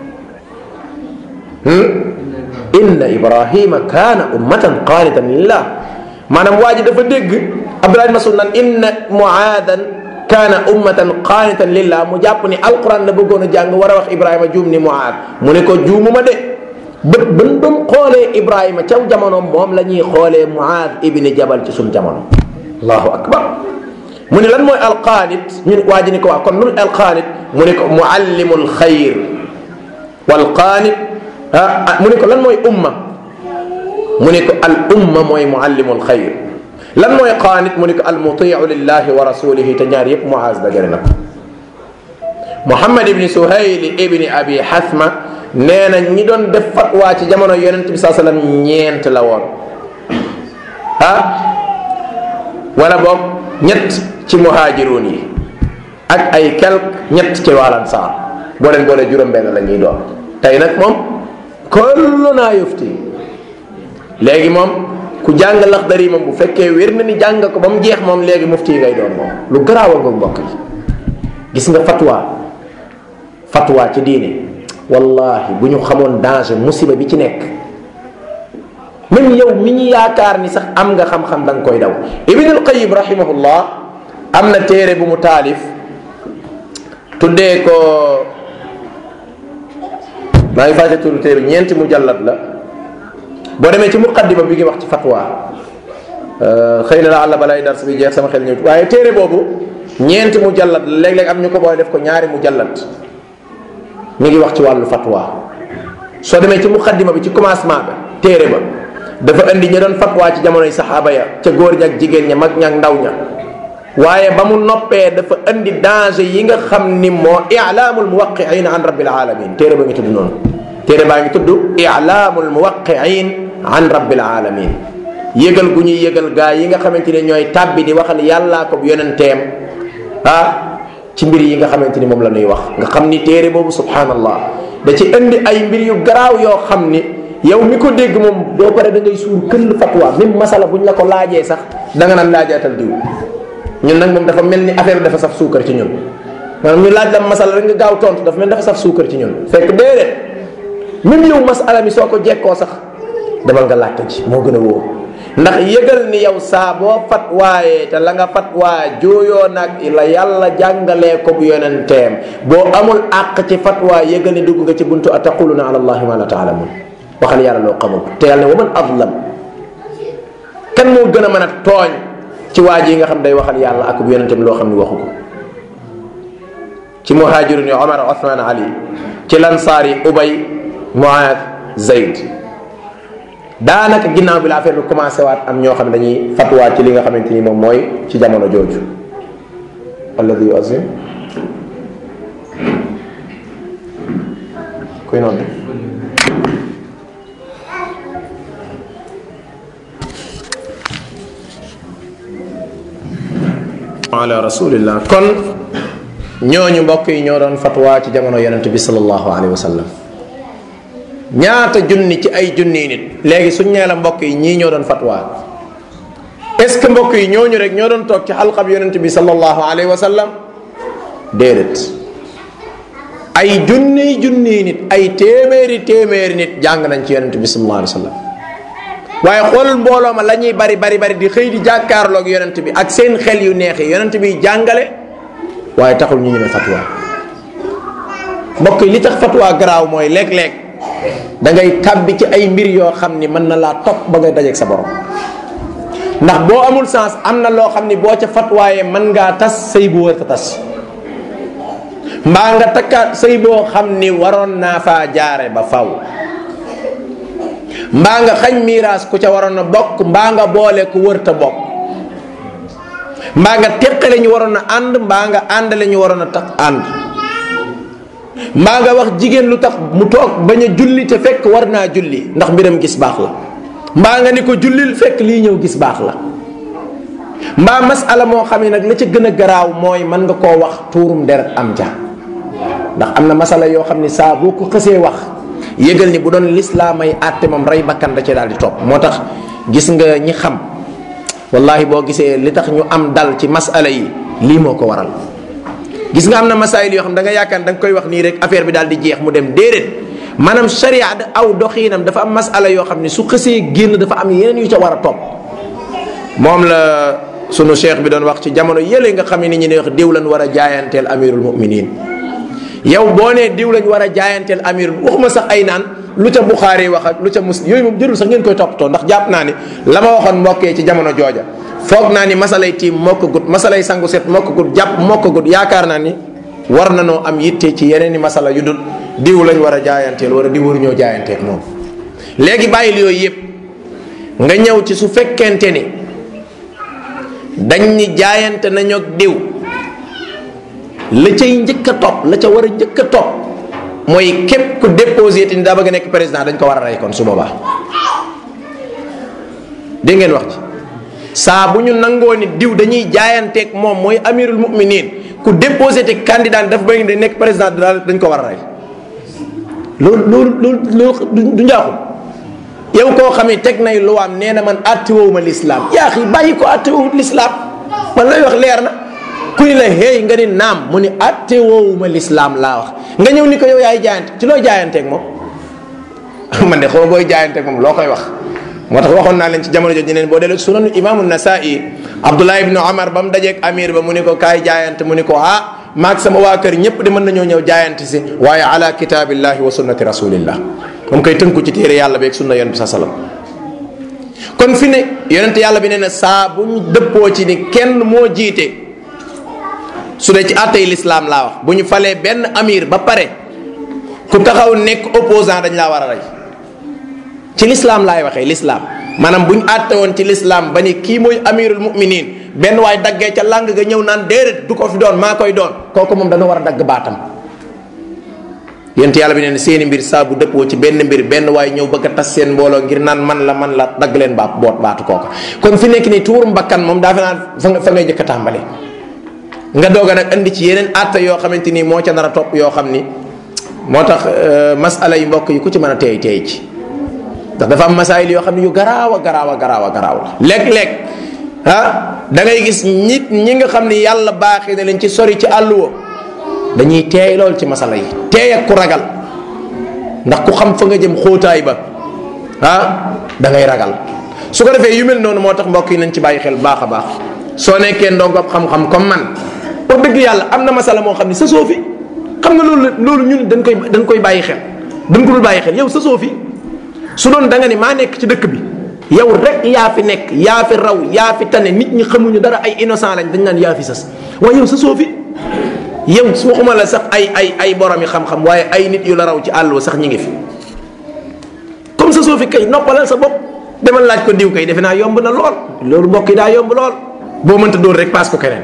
inna Ibrahima kaana ummatan qaanitan lillah maanaam waa ji dafa dégg Abdullahi ibni Mas'ud naan inna Muaadan kaana ummatan qaanitan lillah mu jàpp ni alquran la bëggoon a jàng war a wax Ibrahima juum ni Muaad mu ne ko juumuma de. bët bën ba mu xoolee Ibrahima caw jamono moom la ñuy xoolee Muaad ibni Jabal ci suñ jamono allahu akbar mu ne lan mooy alqaanit ñu waa ji ni ko waa kon lul alqaanit mu ne ko muallimul xayr wal qaanit ah mu ne ko lan mooy umma mu ne ko al umma mooy muallimul xayr lan mooy qaanit mu ne ko al mutiu lillahi wa rasulihi te ñaar yëpp Muaaz dajale na ko Muhammad ibni Suhayl ibni Abi Hasma nee na ñi doon def fatwa ci jamono yonent bi saa sallam ñeent la woon ah wala boog ñett ci muhaajiruun yi ak ay quelque ñett ci waalan saar boo leen boolee juróom-benn la ñuy doon tey nag moom kullu naa yufti léegi moom ku jàng Laxdari moom bu fekkee wér na ni jàng ko ba mu jeex moom léegi mufti ngay doon moom lu garaawal nga mbokk yi gis nga fatwa fatwa ci diine wallahi bu ñu xamoon danger musiba bi ci nekk même yow mi ñu yaakaar ni sax am nga xam-xam da nga koy daw ibnul qayim rahimahullah am na téere bu mu taalif tuddee ko maa ngi fàtte turu téere ñeenti mujallad la boo demee ci muqaddima bi ngi wax ci fatwa xëy na la àlla balay dars bi jeex sama xel ñëw waaye téere boobu ñeenti mujallad la léeg-léeg am ñu ko booy def ko ñaari mujallad mi ngi wax ci wàllu fatwa soo demee ci muqaddima bi ci commencement ba téere ba dafa indi ña doon fatwa ci jamonoy saxaaba ya ca góor ña ak jigéen ña mag ña ak ndaw ña waaye ba mu noppee dafa indi danger yi nga xam ni moo ilaamul muwaqiin an rabbil alamin téere ba ngi tudd noonu téere baa ngi tudd ilaamul muwaqiin an rabbil alamin yëgal gu ñuy yëgal gaa yi nga xamante ne ñooy tàbbi di waxal yàllaa ko yonenteem ah ci mbir yi nga xamante ni moom la ñuy wax nga xam ni téere boobu subhanallah da ci indi ay mbir yu garaaw yoo xam ni yow mi ko dégg moom doo pare da ngay suur këll fatwa même masala buñ la ko laajee sax da nga naan laajaatal diw ñun nag moom dafa mel ni affaire dafa saf suukar ci ñun maanaam ñu laaj la masala rek nga gaaw tontu dafa mel dafa saf suukar ci ñun fekk déedéet même yow masala mi soo ko jekkoo sax demal nga laajte ji moo gën a wóor ndax yëgal ni yow saa boo fatwaayee te la nga fatwaa jooyoo nag la yàlla jàngalee ko bu yonenteem boo amul àq ci fatwaa yëgal ni dugg nga ci buntu ataquluna ala allahi ma la taalamun waxal yàlla loo xamul te yàlla ne wa man adlam kan moo gën a mën a tooñ ci waa ji nga xam day waxal yàlla ak bu yonenteem loo xam ni waxu ko ci muhajirun yi omar osman ali ci lansaar yi ubay muaad zayd daanaka ginnaaw bi la affaire bi commencé waat am ñoo xam ne dañuy fatwaat ci li nga xamante ni moom mooy ci jamono jooju alladi yuazim kuy noonu ala rasulillah kon ñooñu mbokk yi ñoo doon fatwa ci jamono yonente bi sallallahu alayhi wa sallam ñaata junni ci ay junni nit léegi suñ nee la mbokk yi ñii ñoo doon fatwa est ce que mbokk yi ñooñu rek ñoo doon toog ci xalqab yonente bi sallallahu alayhi wa sallam déedéet ay junni junni nit ay téeméeri téeméeri nit jàng nañ ci yonente bi sallallahu alayhi wa sallam waaye xoolal mbooloo ma la ñuy bari bari bari di xëy di jàkkaarloog yonent bi ak seen xel yu neex yi yonent bi jàngale waaye taxul ñu ñemee fatwa mbokk yi li tax fatwa garaaw mooy léeg-léeg da ngay tàbbi ci ay mbir yoo xam ni mën na laa topp ba ngay dajeeg sa borom ndax boo amul sens am na loo xam ni boo ca fatwaaye mën ngaa tas sëy bu wër ta tas mbaa nga takkaat sëy boo xam ni waroon naa faa jaare ba faw mbaa nga xañ miiraas ku ca waroon a bokk mbaa nga boole ku wërta bokk mbaa nga teqale ñu waroon a ànd mbaa nga àndale ñu waroon a tax ànd mbaa nga wax jigéen lu tax mu toog bañ a julli te fekk war naa julli ndax mbiram gis baax la mbaa nga ni ko jullil fekk lii ñëw gis baax la mbaa masala moo xam ne nag la ca gën a garaaw mooy mën nga koo wax tuurum deret am ja ndax am na masala yoo xam ne saa boo ko xësee wax yëgal ni bu doon lislaam ay àtte moom rey bakkan da ci daal di topp moo tax gis nga ñi xam wallahi boo gisee li tax ñu am dal ci masala yi lii moo ko waral gis nga am na masaayil yoo xam da nga yaakaar da nga koy wax nii rek affaire bi daal di jeex mu dem déedéet maanaam sharia da aw doxiinam dafa am masala yoo xam ne su xësee génn dafa am yeneen yu ca war a topp moom la sunu cheikh bi doon wax ci jamono yële nga xam ne ni ñu ne wax diw lan war a jaayanteel amirul muminin yow boo nee diw lañ war a jaayanteel amir waxuma sax ay naan lu ca buxaari wax ak lu ca muslim yooyu moom jërul sax ngeen koy toppatoo ndax jàpp naa ni la ma waxoon mbokkee ci jamono jooja foog naa ni masalay tiim mokk gut masalay sangu set mokk gut jàpp mokk gut yaakaar naa ni war na noo am yitte ci yeneen i masala yu dul diw lañ war a jaayanteel wala diw waruñoo jaayanteel moom léegi bàyyil yooyu yëpp nga ñëw ci su fekkente ni dañ ni jaayante nañu ak diw la cay njëkk a topp la ca war a njëkk a topp mooy képp ku déposé te ni daa bëgg a nekk président dañ ko war a rey kon su boobaa dégg ngeen wax ci saa bu ñu nangoo ni diw dañuy jaayanteeg moom mooy amirul muminin ku déposé te candidat dafa bëgg di nekk président daal dañ ko war a rey loolu loolu loolu loolu du njaaxum yow koo xam ne teg nay luwaam nee na man àttiwoowu ma lislaam yaa xi bàyyi ko àttiwoowu lislaam man lay wax leer na kuy la hey nga ni naam mu ni atte woowuma lislaam laa wax nga ñëw ni ko yow yaay jaayante ci loo jaayanteeg moom man de xaw booy jaayanteeg moom loo koy wax moo tax waxoon naa leen ci jamono jooju neen boo delloo sunanu imaamu nasai abdullah ibnu omar ba mu dajeeg amir ba mu ni ko kaay jaayante mu ni ko ah maag sama waa kër ñëpp de mën nañoo ñëw jaayante si waaye ala kitaabillahi wa sunnati rasulillah moom koy tënku ci téere yàlla beeg sunna yonent bi sa salam kon fi ne yonent yàlla bi nee na saa bu ñu dëppoo ci ni kenn moo jiite su dee ci àttey lislaam laa wax bu ñu falee benn amir ba pare ku taxaw nekk opposant dañ laa war a rey ci lislaam laay waxee lislaam maanaam bu ñu àtte woon ci lislaam ba ni kii mooy amirul muminin benn waay daggee ca làng ga ñëw naan déedéet du ko fi doon maa koy doon kooku moom dana war a dagg baatam yent yàlla bi neen seeni mbir saa bu dëppoo ci benn mbir benn waay ñëw bëgg a tas seen mbooloo ngir naan man la man la dagg leen baat boot baatu kooka kon fi nekk nii tuurum bakkan moom daa fa naan fa nga fa ngay jëkk a tàmbale nga doog a nag andi ci yeneen àtte yoo xamante ni moo ca nar a topp yoo xam ni moo tax masala yi mbokk yi ku ci mën a teey teey ci ndax dafa am masaayil yoo xam ne yu garaaw a garaaw a garaaw a garaaw la léeg-léeg ah da ngay gis nit ñi nga xam ni yàlla baaxee na leen ci sori ci àlluwa dañuy teey lool ci masala yi teey ak ku ragal ndax ku xam fa nga jëm xóotaay ba ah da ngay ragal su ko defee yu mel noonu moo tax mbokk yi nañ ci bàyyi xel baax a baax soo nekkee ndongob xam-xam comme man wax dëgg yàlla am na masala moo xam ne sa soofi xam nga loolu loolu ñun dañ koy dañ koy bàyyi xel dañ ko dul bàyyi xel yow sa soofi su doon da nga ni maa nekk ci dëkk bi yow rek yaa fi nekk yaa fi raw yaa fi tane nit ñi xamuñu dara ay innocent lañ dañ naan yaa fi sas waaye yow sa soofi yow su waxuma la sax ay ay ay borom yi xam-xam waaye ay nit yu la raw ci àll wa sax ñi ngi fi comme sa soofi kay noppalal sa bopp demal laaj ko diw kay defe naa yomb na lool loolu mbokk yi daa yomb lool boo mënta dóor rek paas ko keneen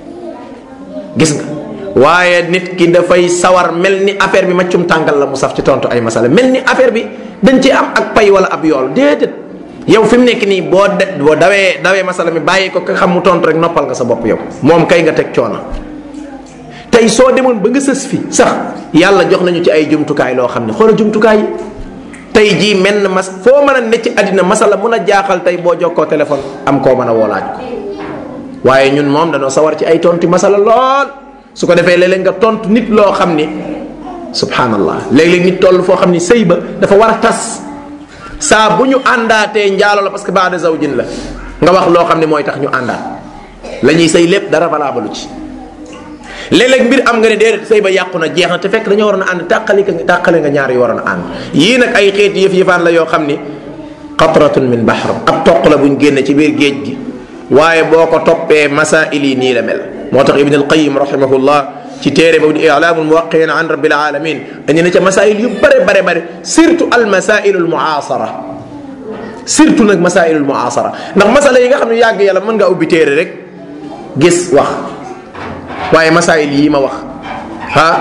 gis nga waaye nit ki dafay sawar mel ni affaire bi maccum tàngal la mu saf ci tontu ay masala mel ni affaire bi dañ ci am ak pay wala ab yool déedéet yow fi mu nekk nii boo de boo dawee dawee masala mi bàyyi ko ka xam mu tontu rek noppal nga sa bopp yow moom kay nga teg coono tey soo demoon ba nga sës fi sax yàlla jox nañu ci ay jumtukaay loo xam ne xoola jumtukaay yi tey jii menn mas foo mën a ne ci àddina masala mun a jaaxal tey boo jokkoo téléphone am koo mën a woolaaj ko waaye ñun moom dañoo sawar ci ay tontu masala lool su ko defee léeg-léeg nga tontu nit loo xam ni subhanallah léeg-léeg nit toll foo xam ni sëy ba dafa war a tas saa bu ñu àndaatee njaalo la parce que baada zawjin la nga wax loo xam ne mooy tax ñu àndaat la ñuy sëy lépp dara valable ci léeg-léeg mbir am nga ne déedéet sëy ba yàqu na jeex na te fekk dañoo waroon a ànd tàqali nga tàqale nga ñaar yu waroon a ànd yii nag ay xeeti yëf yëfaan la yoo xam ni qatratun min bahr ab toq la buñ génne ci biir géej gi waaye boo ko toppee masail yi nii la mel moo tax ibn alqayim rahimahullah ci téere boobu di ilaamul muwaqiin an rabbil alamin andi na ca masail yu bare bare bare surtout al masail al muasara surtout nag masail al muasara ndax masala yi nga xam ne yàgg yàlla mën ngaa ubbi téere rek gis wax waaye masail yii ma wax ah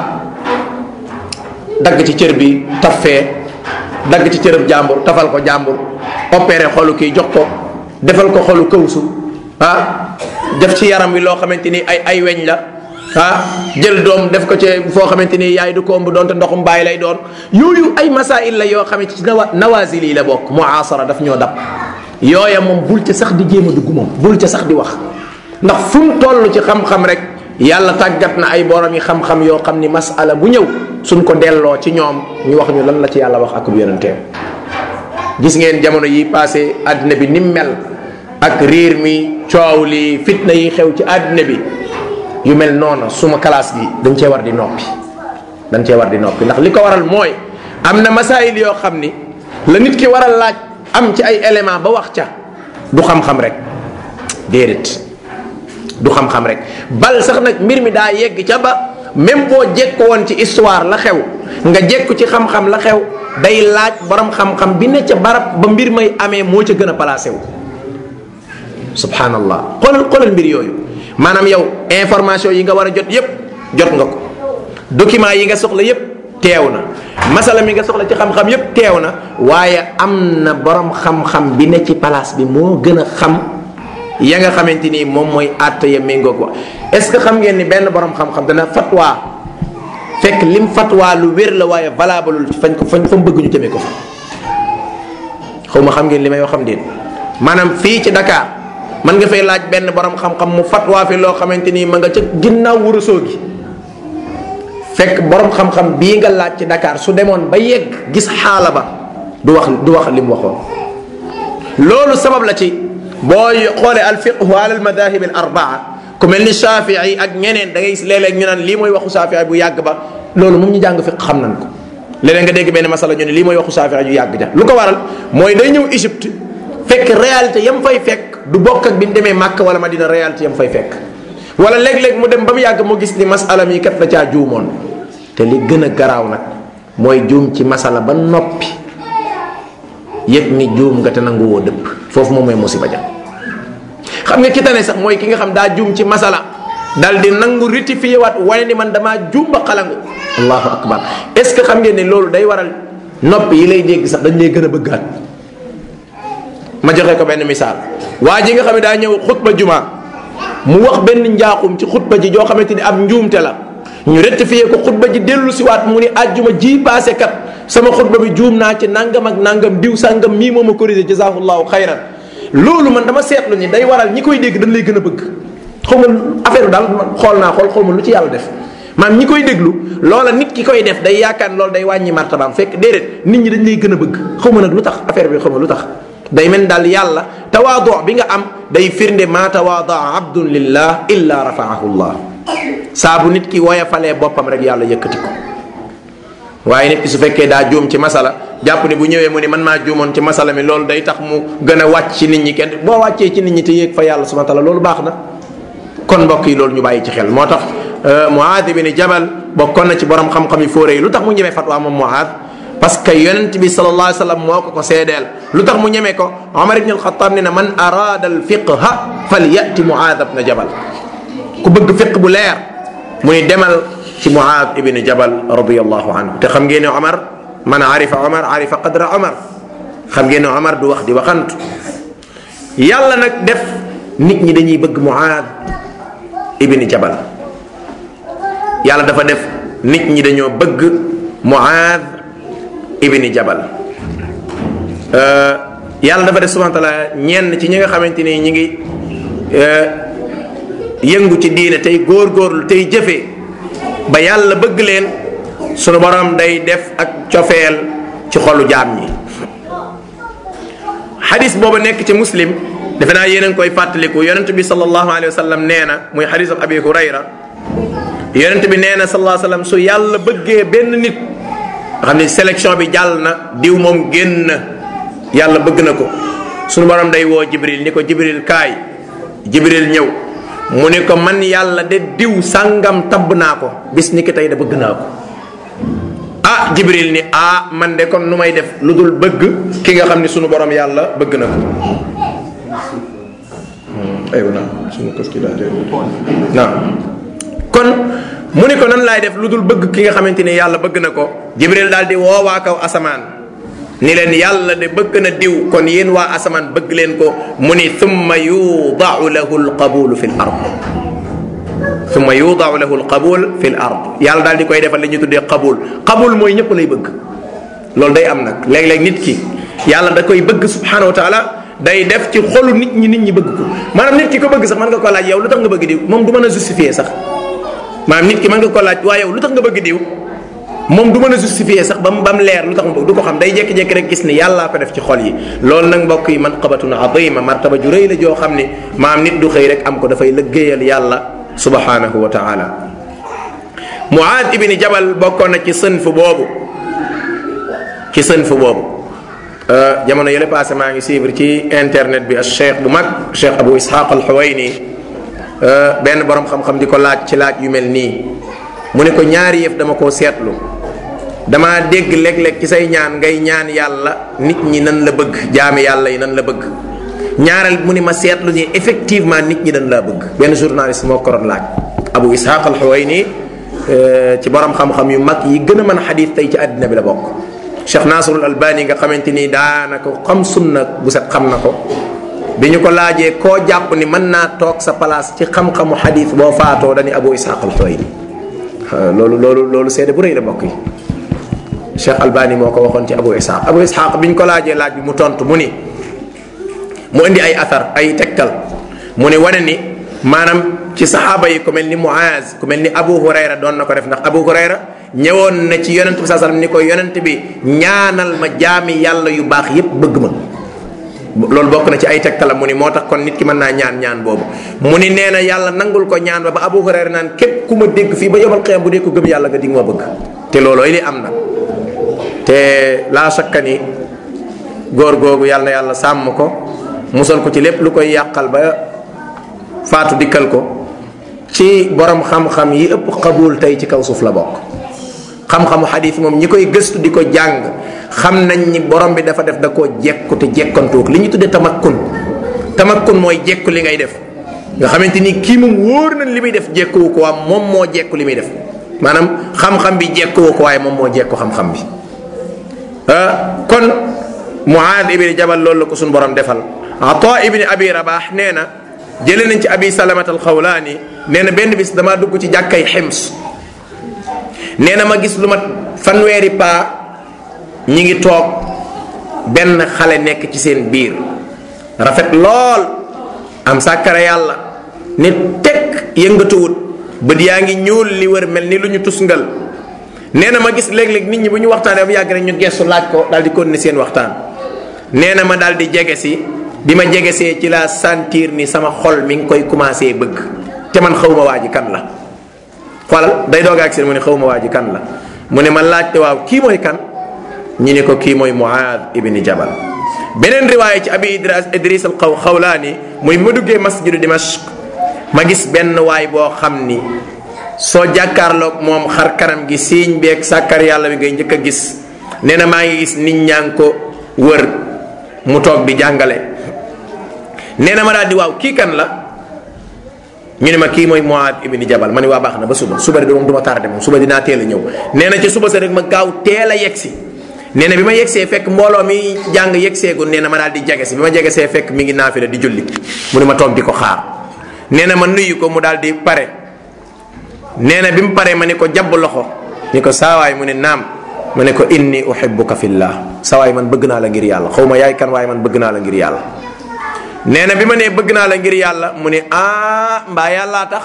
dagg ci cër bi taffee dagg ci cërëb jàmbur tafal ko jàmbur opéré xolu kii jox ko defal ko xolu kawsu ah def ci yaram wi loo xamante ni ay ay weñ la ah jël doom def ko ci foo xamante ni yaay du ko ëmb doonte ndoxum bàyyi lay doon yooyu ay masail la yoo xamante ci nawa nawazil yi la bokk muasara daf ñoo dab yooya moom bul ca sax di jéem a dugg moom bul ca sax di wax ndax fu mu toll ci xam-xam rek yàlla tàggat na ay borom yi xam-xam yoo xam ni masala bu ñëw suñ ko delloo ci ñoom ñu wax ñu lan la ci yàlla wax ak yonenteem gis ngeen jamono yi passé àddina bi nim mel ak riir mi coow li fitna yi xew ci àddina bi yu mel noonu suma classe gi dañ cee war di noppi dañ cee war di noppi ndax li ko waral mooy am na masaayil yoo xam ni la nit ki war a laaj am ci ay élément ba wax ca du xam-xam rek déedéet du xam-xam rek bal sax nag mbir mi daa yegg ca ba même boo jekko woon ci histoire la xew nga jekku ci xam-xam la xew day laaj borom xam-xam bi ne ca barab ba mbir may amee moo ca gën a placé wu subhanallah xoolal xoolal mbir yooyu maanaam yow information yi nga war a jot yépp jot nga ko document yi nga soxla yépp teew na masala mi nga soxla ci xam-xam yépp teew na waaye am na borom xam-xam bi ne ci place bi moo gën a xam ya nga xamante ni moom mooy àtte ya méngoog wa est ce que xam ngeen ni benn borom xam-xam dana fatwa fekk lim fatwa lu wér la waaye valable fañ ko fañ fa mu bëgg ñu jëmee ko fa xaw ma xam ngeen li may wax xam déet maanaam fii ci Dakar man nga fay laaj benn borom xam-xam mu fatwa fi loo xamante ni ma nga ca ginnaaw wurasoo gi fekk borom xam-xam bii nga laaj ci Dakar su demoon ba yegg gis xaala ba du wax du wax li mu waxoon loolu sabab la ci boo xoolee al fiqhu ala al madahib al arbaa ku mel ni Shafii ak ñeneen da ngay gis léeg-léeg ñu naan lii mooy waxu Shafii bu yàgg ba loolu moom ñu jàng fiq xam nañ ko léeg-léeg nga dégg benn masala ñu ne lii mooy waxu Shafii ju yàgg ja lu ko waral mooy day ñëw Égypte fekk réalité yam fay fekk du bokk ak bi mu demee Màkk wala Madina réalité yam fay fekk wala léeg-léeg mu dem ba mu yàgg mu gis ni masala mi kat la caa juumoon te li gën a garaaw nag mooy juum ci masala ba noppi yëg ni juum nga te nangu woo dëpp foofu moom mooy musiba ja xam nga ki tane sax mooy ki nga xam daa juum ci masala dal di nangu rectifié waat wane ni man damaa juum ba xalangu allahu akbar est ce que xam ngeen ne loolu day waral nopp yi lay dégg sax dañ lay gën a bëggaat ma joxe ko benn misaal waa ji nga xam ne daa ñëw xutba juma mu wax benn njaaxum ci xutba ji joo xamante ni ab njuumte la ñu rectifié ko xutba ji dellu si waat mu ni àjjuma ji paase kat sama xutba bi juum naa ci nangam ak nangam diw sangam mii moo ma corrigé jazaahullahu xayran loolu man dama seetlu ni day waral ñi koy dégg dañ lay gën a bëgg xaw ma affaire bi daal xool naa xool xaw ma lu ci yàlla def maanaam ñi koy déglu loola nit ki koy def day yaakaar loolu day wàññi martabaam fekk déedéet nit ñi dañ lay gën a bëgg xaw ma nag lu tax affaire bi xaw ma lu tax day mel daal yàlla tawaadu bi nga am day firnde maa tawaadaa abdun lillah illa rafaahu llah saa bu nit ki woyofalee boppam rek yàlla yëkkati ko waaye nit ki su fekkee daa juum ci masala jàpp ni bu ñëwee mu ni man maa juumoon ci masala mi loolu day tax mu gën a wàcc ci nit ñi kenn boo wàccee ci nit ñi te yéeg fa yàlla subhanahu wa taala loolu baax na kon mbokk yi loolu ñu bàyyi ci xel moo tax Muaad ibn Jabal bokkoon na ci borom xam-xam yi fóore yi lu tax mu ñemee fatwa moom Muaad parce que yonent bi sallallahu alayhi wa sallam moo ko ko seedeel lu tax mu ñemee ko Omar ibn al-Khattab ne na man araada al fiqha falyati Muaad ibn Jabal ku bëgg fiq bu leer mu ni demal ci Muaad ibn Jabal radiyallahu anhu te xam ngeen ne Omar man arifa Omar arifa qadra Omar xam ngeen ne Omar du wax di waxantu yàlla nag def nit ñi dañuy bëgg Muaad ibn Jabal yàlla dafa def nit ñi dañoo bëgg Muaad ibni Jabal yàlla dafa def subhanahu wa taala ñenn ci ñi nga xamante ni ñi ngi yëngu ci diine tey góor-góorlu tey jëfee ba yàlla bëgg leen sunu borom day def ak cofeel ci xolu jaam ñi xadis boobu nekk ci muslim defe naa yéen a ngi koy fàttaliku yonent bi sallallahu alayhi wa sallam nee na muy xadisu abi hurayra yonent bi nee na sallallahu alayhi wa sallam su yàlla bëggee benn nit nga xam ne sélection bi jàll na diw moom génn na yàlla bëgg na ko sunu borom day woo jibril ni ko jibril kaay jibril ñëw mu ne ko man yàlla de diw sàngam tabb naa ko bis ni ki tey da bëgg naa ko ah jibril ni ah man de kon nu may def lu dul bëgg ki nga xam ne sunu borom yàlla bëgg na ko aywa naa sunu kës ki daa kon mu ne ko nan laay def lu dul bëgg ki nga xamante ni yàlla bëgg na ko jibril daal di woo waa kaw asamaan ni leen yàlla de bëgg na diw kon yéen waa asamaan bëgg leen ko mu ni thumma yudaau lahu alqabulu fi l ard thumma yudaau lahu alqabul fi l ard yàlla daal di koy defal li ñu tuddee qabul qabul mooy ñëpp lay bëgg loolu day am nag léeg-léeg nit ki yàlla da koy bëgg subhanahu wa taala day def ci xolu nit ñi nit ñi bëgg ko maanaam nit ki ko bëgg sax mën nga ko laaj yow lu tax nga bëgg diw moom du mën a justifier sax maanaam nit ki mën nga ko laaj waa yow lu tax nga bëgg diw moom du mën a justifier sax ba mu ba mu leer lu tax mu bëgg du ko xam day jékki-jékki rek gis ni yàllaa ko def ci xol yi loolu nag mbokk yi manqabatun azima martaba ju rëy la joo xam ni maam nit du xëy rek am ko dafay lëggéeyal yàlla subhanahu wa taala muaad ibni jabal bokkoon na ci sënf boobu ci sënf boobu jamono yële passé maa ngi suivre ci internet bi ak cheikh bu mag cheikh abu ishaq al xuwayni benn borom xam-xam di ko laaj ci laaj yu mel nii mu ne ko ñaari yëf dama koo seetlu dama dégg léeg-léeg ci say ñaan ngay ñaan yàlla nit ñi nan la bëgg jaami yàlla yi nan la bëgg ñaareel mu ne ma seetlu ni effectivement nit ñi dañ laa bëgg benn journaliste moo ko doon laaj abu ishaq al xuwayni ci borom xam-xam yu mag yi gën a mën a xadis tey ci àddina bi la bokk cheikh nasrul albani nga xamante ni daanaka xam sunna bu set xam na ko bi ñu ko laajee koo jàpp ni mën naa toog sa place ci xam-xamu xadis boo faatoo dañu abu ishaq al xuwayni loolu loolu loolu seede bu rëy la bokk yi cheikh albani moo ko waxoon ci abu ishaq abu ishaq bi ñu ko laajee laaj bi mu tontu mu ni mu indi ay athar ay tegtal mu ne wane ni maanaam ci saxaaba yi ku mel ni muaz ku mel ni abu hurayra doon na ko def ndax abu hurayra ñëwoon na ci yonent bi saa sallam ni ko yonent bi ñaanal ma jaami yàlla yu baax yépp bëgg ma loolu bokk na ci ay tegtalam mu ni moo tax kon nit ki mën naa ñaan ñaan boobu mu ni nee na yàlla nangul ko ñaan ba ba abu hurayra naan képp ku ma dégg fii ba yomal xiyam bu dee ko gëm yàlla nga dig ma bëgg te loolooy li am na te laa sakka ni góor googu yàlla na yàlla sàmm ko musal ko ci lépp lu koy yàqal ba faatu dikkal ko ci borom xam-xam yi ëpp xabul tey ci kaw suuf la bokk xam-xamu xadis moom ñi koy gëstu di ko jàng xam nañ ni borom bi dafa def da koo jekku te jekkantuuk li ñu tuddee tamakkun tamakkun mooy jekku li ngay def nga xamante ni kii moom wóor na li muy def jekkuwu ko waa moom moo jekku li muy def maanaam xam-xam bi jekkuwu ko waaye moom moo jekku xam-xam bi kon muaad ibni jabal loolu la ko suñu borom defal ata ibni abi rabax nee na jëlee nañ ci abi salamat al xawlaani nee na benn bis damaa dugg ci jàkkay xims nee na ma gis lu mat fanweeri paa ñi ngi toog benn xale nekk ci seen biir rafet lool am sàkkare yàlla ne tekk yëngatuwut bët yaa ngi ñuul li wër mel ni lu ñu tusngal nee na ma gis léeg-léeg nit ñi bu ñu waxtaanee bu yàgg rek ñu gestu laaj ko daal di continuer seen waxtaan nee na ma daal di jege si bi ma jegesee ci laa sentir ni sama xol mi ngi koy commencé bëgg te man xaw ma waa ji kan la xoolal day doog ak seen mu ne xaw ma waa ji kan la mu ne ma laajte waaw kii mooy kan ñu ne ko kii mooy Muaad ibni Jabal beneen riwaaya ci abi idris idris al xaw xawlaani muy ma duggee masjidu dimashq ma gis benn waay boo xam ni soo jàkkaarloog moom xar kanam gi siiñ beeg sàkkar yàlla bi ngay njëkk a gis nee na maa ngi gis nit ñaa ngi ko wër mu toog di jàngale nee na ma daal di waaw kii kan la ñu ne ma kii mooy Muaad ibni Jabal ma ne waa baax na ba suba suba de moom du ma tardé moom suba dinaa teel a ñëw nee na ci suba sa rek ma gaaw teel a yegg si nee na bi ma yegsee fekk mbooloo mi jàng yegseegul nee na ma daal di jege si bi ma jegesee fekk mi ngi naafila di julli mu ne ma toog di ko xaar nee na ma nuyu ko mu daal di pare nee na bi mu paree ma ne ko jàbb loxo ni ko saawaay mu ne naam ma ne ko inni uhibbuka fillah saawaay man bëgg naa la ngir yàlla xaw ma yaay kan waaye man bëgg naa la ngir yàlla nee na bi ma nee bëgg naa la ngir yàlla mu ne ah mbaa yàllaa tax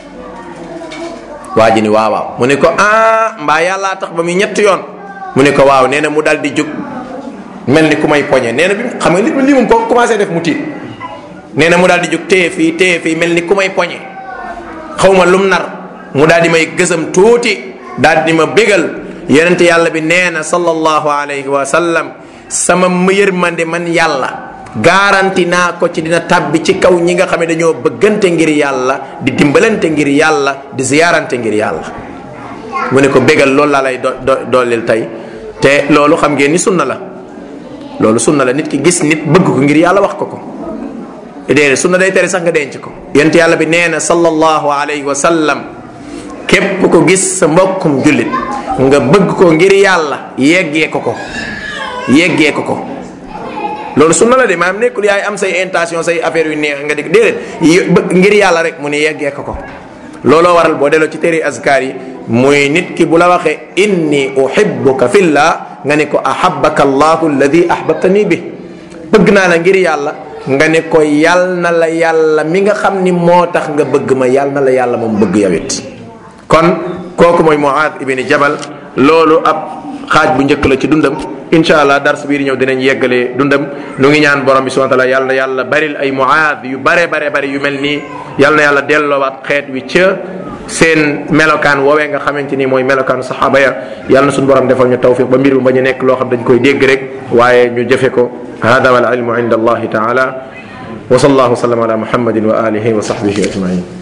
waa ji ni waaw waaw mu ne ko ah mbaa yàllaa tax ba muy ñetti yoon mu ne ko waaw nee na mu dal di jóg mel ni ku may poñe nee na bi xam nga li li mu ko commencé def mu tiit nee na mu daal di jóg téye fii téye fii mel ni ku may poñe xaw ma lum nar mu daal di may gësam tuuti daal di ma bégal yonente yàlla bi nee na sallallahu alayhi wa sallam sama yërmande man yàlla garanti naa ko ci dina tabbi ci kaw ñi nga xam ne dañoo bëggante ngir yàlla di dimbalante ngir yàlla di ziyaarante ngir yàlla mu ne ko bégal loolu laa lay do dooleel tey te loolu xam ngeen ni sunna la loolu sunna la nit ki gis nit bëgg ko ngir yàlla wax ko ko déedéet sunna day tere sax nga denc ko yent yàlla bi nee na sallallahu alayhi wa sallam képp ko gis sa mbokkum jullit nga bëgg ko ngir yàlla yeggee ko ko yeggee ko ko loolu sunna la de maanaam nekkul yaay am say intention say affaire yu neex nga di déedéet ngir yàlla rek mu ne yeggee ko ko looloo waral boo delloo ci téere azkar yi muy nit ki bu la waxee inni uhibbuka fillah nga ne ko ahabbaka allahu alladi ahbabtani bi bëgg naa la ngir yàlla nga ne ko yal na la yàlla mi nga xam ni moo tax nga bëgg ma yal na la yàlla moom bëgg yawit kon kooku mooy Muaad ibni Jabal loolu ab xaaj bu njëkk la ci dundam incha allah dars bii di ñëw dinañ yeggalee dundam nu ngi ñaan borom bi subhanahu wa taala yàlla na yàlla baril ay Muaad yu bare bare bare yu mel nii yàlla na yàlla delloowaat xeet wi ca seen melokaan woowee nga xamante ni mooy melokaan saxaaba ya yàlla na suñu borom defal ñu tawfiq ba mbir mu bañ a nekk loo xam dañ koy dégg rek waaye ñu jëfe ko hada wal ilmu inda allahi taala wa sallallahu wa sallam ala muhammadin wa alihi wa sahbihi ajmain